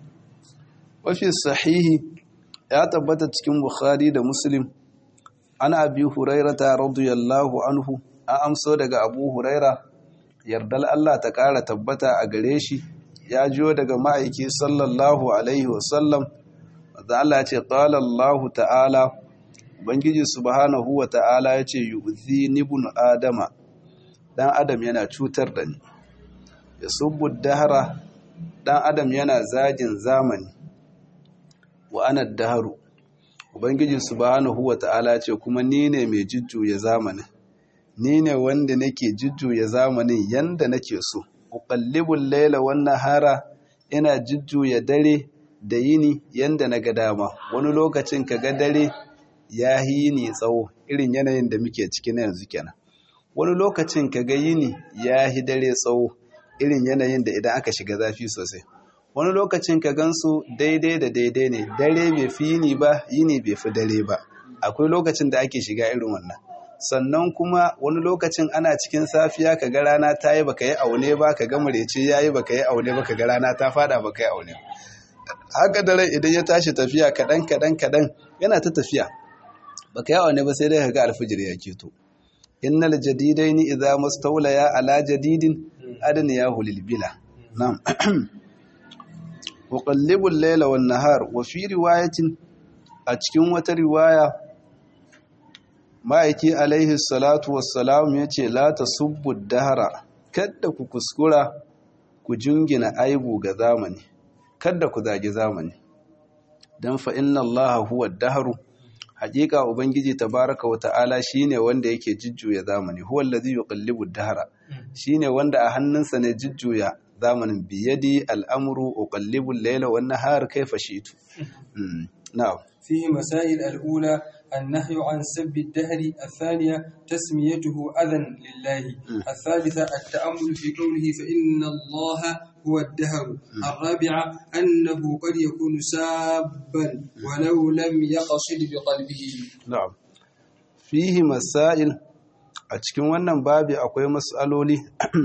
wafi sahihi ya tabbata cikin bukhari da muslim ana abi hurairata radiyallahu anhu an amso daga abu huraira yardal Allah ta ƙara tabbata a gare shi ya jiyo daga ma'aiki sallallahu alaihi wasallam da Allah ya ce qala Allah ta'ala ubangiji subhanahu wa ta'ala ya ce yu'zi ibn adama dan adam yana cutar da ni yasubbu dahra dan adam yana zagin zamani wa ana daharu ubangiji subhanahu wata'ala ce kuma ni ne mai jujjuya zamanin ni ne wanda nake jujjuya zamanin yanda nake so uqallibul layla wan nahara ina jujjuya dare da yini yanda na ga dama wani lokacin ka ga dare ya yi yini tsawo irin yanayin da muke ciki na yanzu kenan wani lokacin ka ga yini ya yi dare tsawo irin yanayin da idan aka shiga zafi sosai wani lokacin ka gansu daidai da daidai ne dare bai fi yini ba yini bai fi dare ba akwai lokacin da ake shiga irin wannan sannan kuma wani lokacin ana cikin safiya ka ga rana ta yi baka yi aune ba ka ga murece ya yi baka yi aune ba ka ga rana ta fada baka yi aune haka dare idan ya tashi tafiya kaɗan kaɗan kaɗan yana ta tafiya baka yi aune ba sai dai ka ga alfijir ya keto innal jadidaini idza mustawlaya ala jadidin adniyahu lil bila na'am وقلب الليل والنهار وفي رواية أتكون وترواية ma'aiki alaihi salatu wassalam ya ce la ta subbu dahara kadda ku kuskura ku jingina aibu ga zamani kadda ku zagi zamani don fa inna allaha huwa daharu haƙiƙa ubangiji tabaraka wa ta'ala shine wanda yake jujjuya zamani huwa allazi yuqallibu dahara shine wanda a hannunsa ne jujjuya zamanin biyadi al'amuru uqallibu al-layla wan nahar kayfa shi'tu na'am فيه مسائل الأولى النهي عن سب الدهر الثانية تسميته أذى لله الثالثة التأمل في قوله فإن الله هو الدهر الرابعة أنه قد يكون سابا ولو لم يقصد بقلبه na'am fihi masail a cikin wannan babi akwai mas'aloli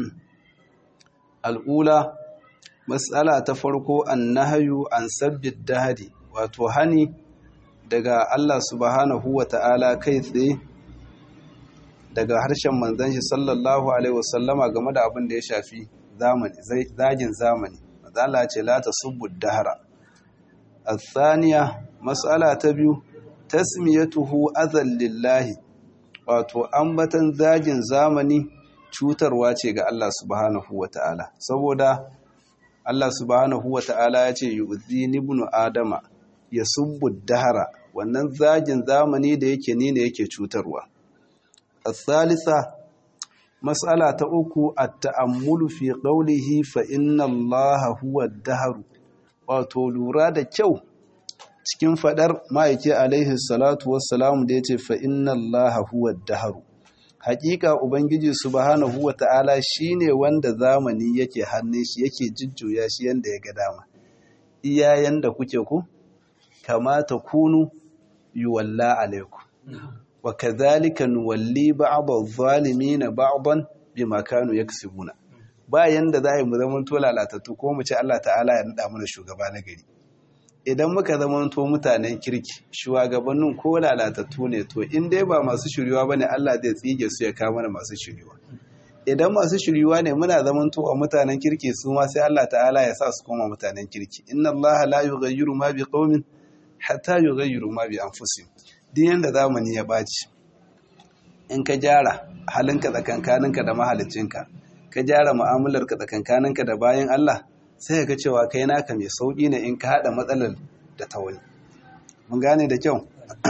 al'ula mas'ala ta farko annahyu an sabbid dahari wato hani daga Allah subhanahu wa ta'ala kai tsaye daga harshen manzon shi sallallahu alaihi wasallama game da abin da ya shafi zamani zagin zamani matsala ce la tasubbu dahara الثانية مسألة تبيو تسميته أذى lillahi wato ambatan zagin zamani cutarwa ce ga Allah subhanahu wata'ala saboda Allah subhanahu wata'ala ya ce yu'zini ibnu adama yasubbu dahara wannan zagin zamani da yake ni ne yake cutarwa الثالثة مسألة uku at-ta'ammulu fi qawlihi fa inna Allah huwa ad-dahr wato lura da kyau cikin fadar ma'aiki alaihi salatu wassalamu da ya ce fa inna allaha huwa daharu hakika ubangiji subhanahu wa ta'ala shine wanda zamani yake hannun shi yake jujjuya shi yanda ya ga dama iyayen da kuke ku kamata kunu yuwalla alaikum wa kadhalika nuwalli ba'd adh-dhalimin ba'dan bima kanu yaksubuna bayan da za a yi mu zama to lalatattu ko mu ce Allah ta'ala ya nada mana shugaba na gari idan muka zama to mutanen kirki shugabannin ko lalatattu ne to in dai ba masu shiriwa bane Allah zai tsige su ya kawo mana masu shiriwa idan masu shiriwa ne muna zaman to a mutanen kirki su ma sai Allah ta'ala ya sa su koma mutanen kirki inna Allah la yughayyiru ma bi qaumin hatta yughayyiru ma bi anfusihim din yanda zamani ya baci in ka gyara halinka tsakankaninka da mahaliccinka ka gyara mu'amalarka tsakankaninka da bayan Allah sai ka cewa kai naka mai sauƙi ne in ka haɗa matsalar da ta wani mun gane da kyau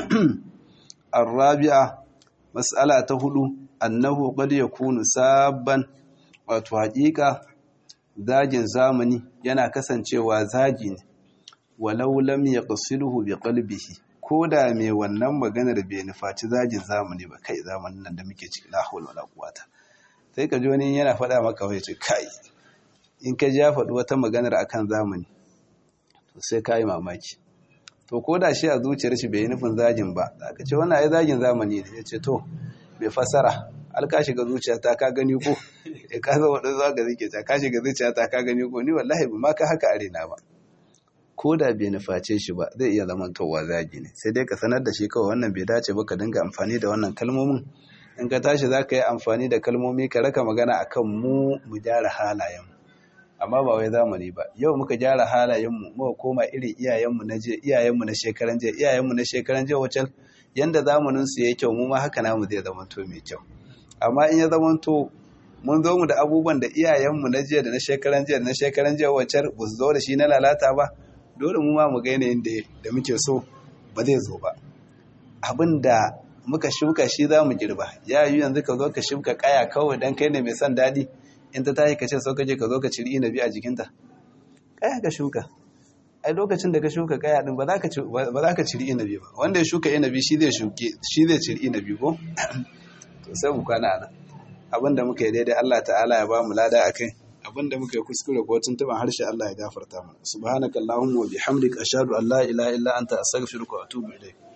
arabi'a mas'ala ta hudu annahu qad yakunu sabban wato haƙiƙa zagin zamani yana kasancewa zagi ne walau lam yaqsiduhu bi qalbihi ko da mai wannan maganar bai nufaci zagin zamani ba kai zamanin nan da muke ciki la hawla wala quwata sai ka ji wani yana faɗa maka wai ce kai in ka ja faɗi wata maganar akan zamani to sai ka yi mamaki to ko da shi a zuciyar shi bai yi nufin zagin ba aka ce wannan ai zagin zamani ne ya ce to bai fasara alka shiga zuciyata ka gani ko ya ka zama wadda zuwa ga zike ta ka shiga zuciyata ka gani ko ni wallahi ba ma ka haka arena ba ko da bai nuface shi ba zai iya zamantowa zagi ne sai dai ka sanar da shi kawai wannan bai dace ba ka dinga amfani da wannan kalmomin in ka tashi za ka yi amfani da kalmomi ka raka magana akan mu mu gyara halayenmu amma ba wai zamani ba yau muka gyara halayenmu muka koma irin iyayenmu na je iyayenmu na shekaran je iyayenmu na shekaran je wacce yanda zamanin su yayi kyau mu ma haka namu zai zama to mai kyau amma in ya zama to mun zo mu da abubuwan da iyayenmu na jiya da na shekaran jiya da na shekaran jiya wacce ba su zo da shi na lalata ba dole mu ma mu ga yanayin da muke so ba zai zo ba abin da muka shuka shi za mu girba ya yi yanzu ka zo ka shuka kaya kawai don kai ne mai son daɗi in ta tashi ka ce sau kaje ka zo ka ciri inabi a jikinta kaya ka shuka ai lokacin da ka shuka kaya din ba za ka ba za ka ciri inabi ba wanda ya shuka inabi shi zai shuke shi zai ciri inabi ko to sai mu kwana nan abinda muka yi daidai Allah ta'ala ya ba mu lada akai abinda muka yi kuskure ko tuntuban harshe Allah ya gafarta mana subhanakallahumma wa bihamdika ashhadu an la ilaha illa anta astaghfiruka wa atubu ilayk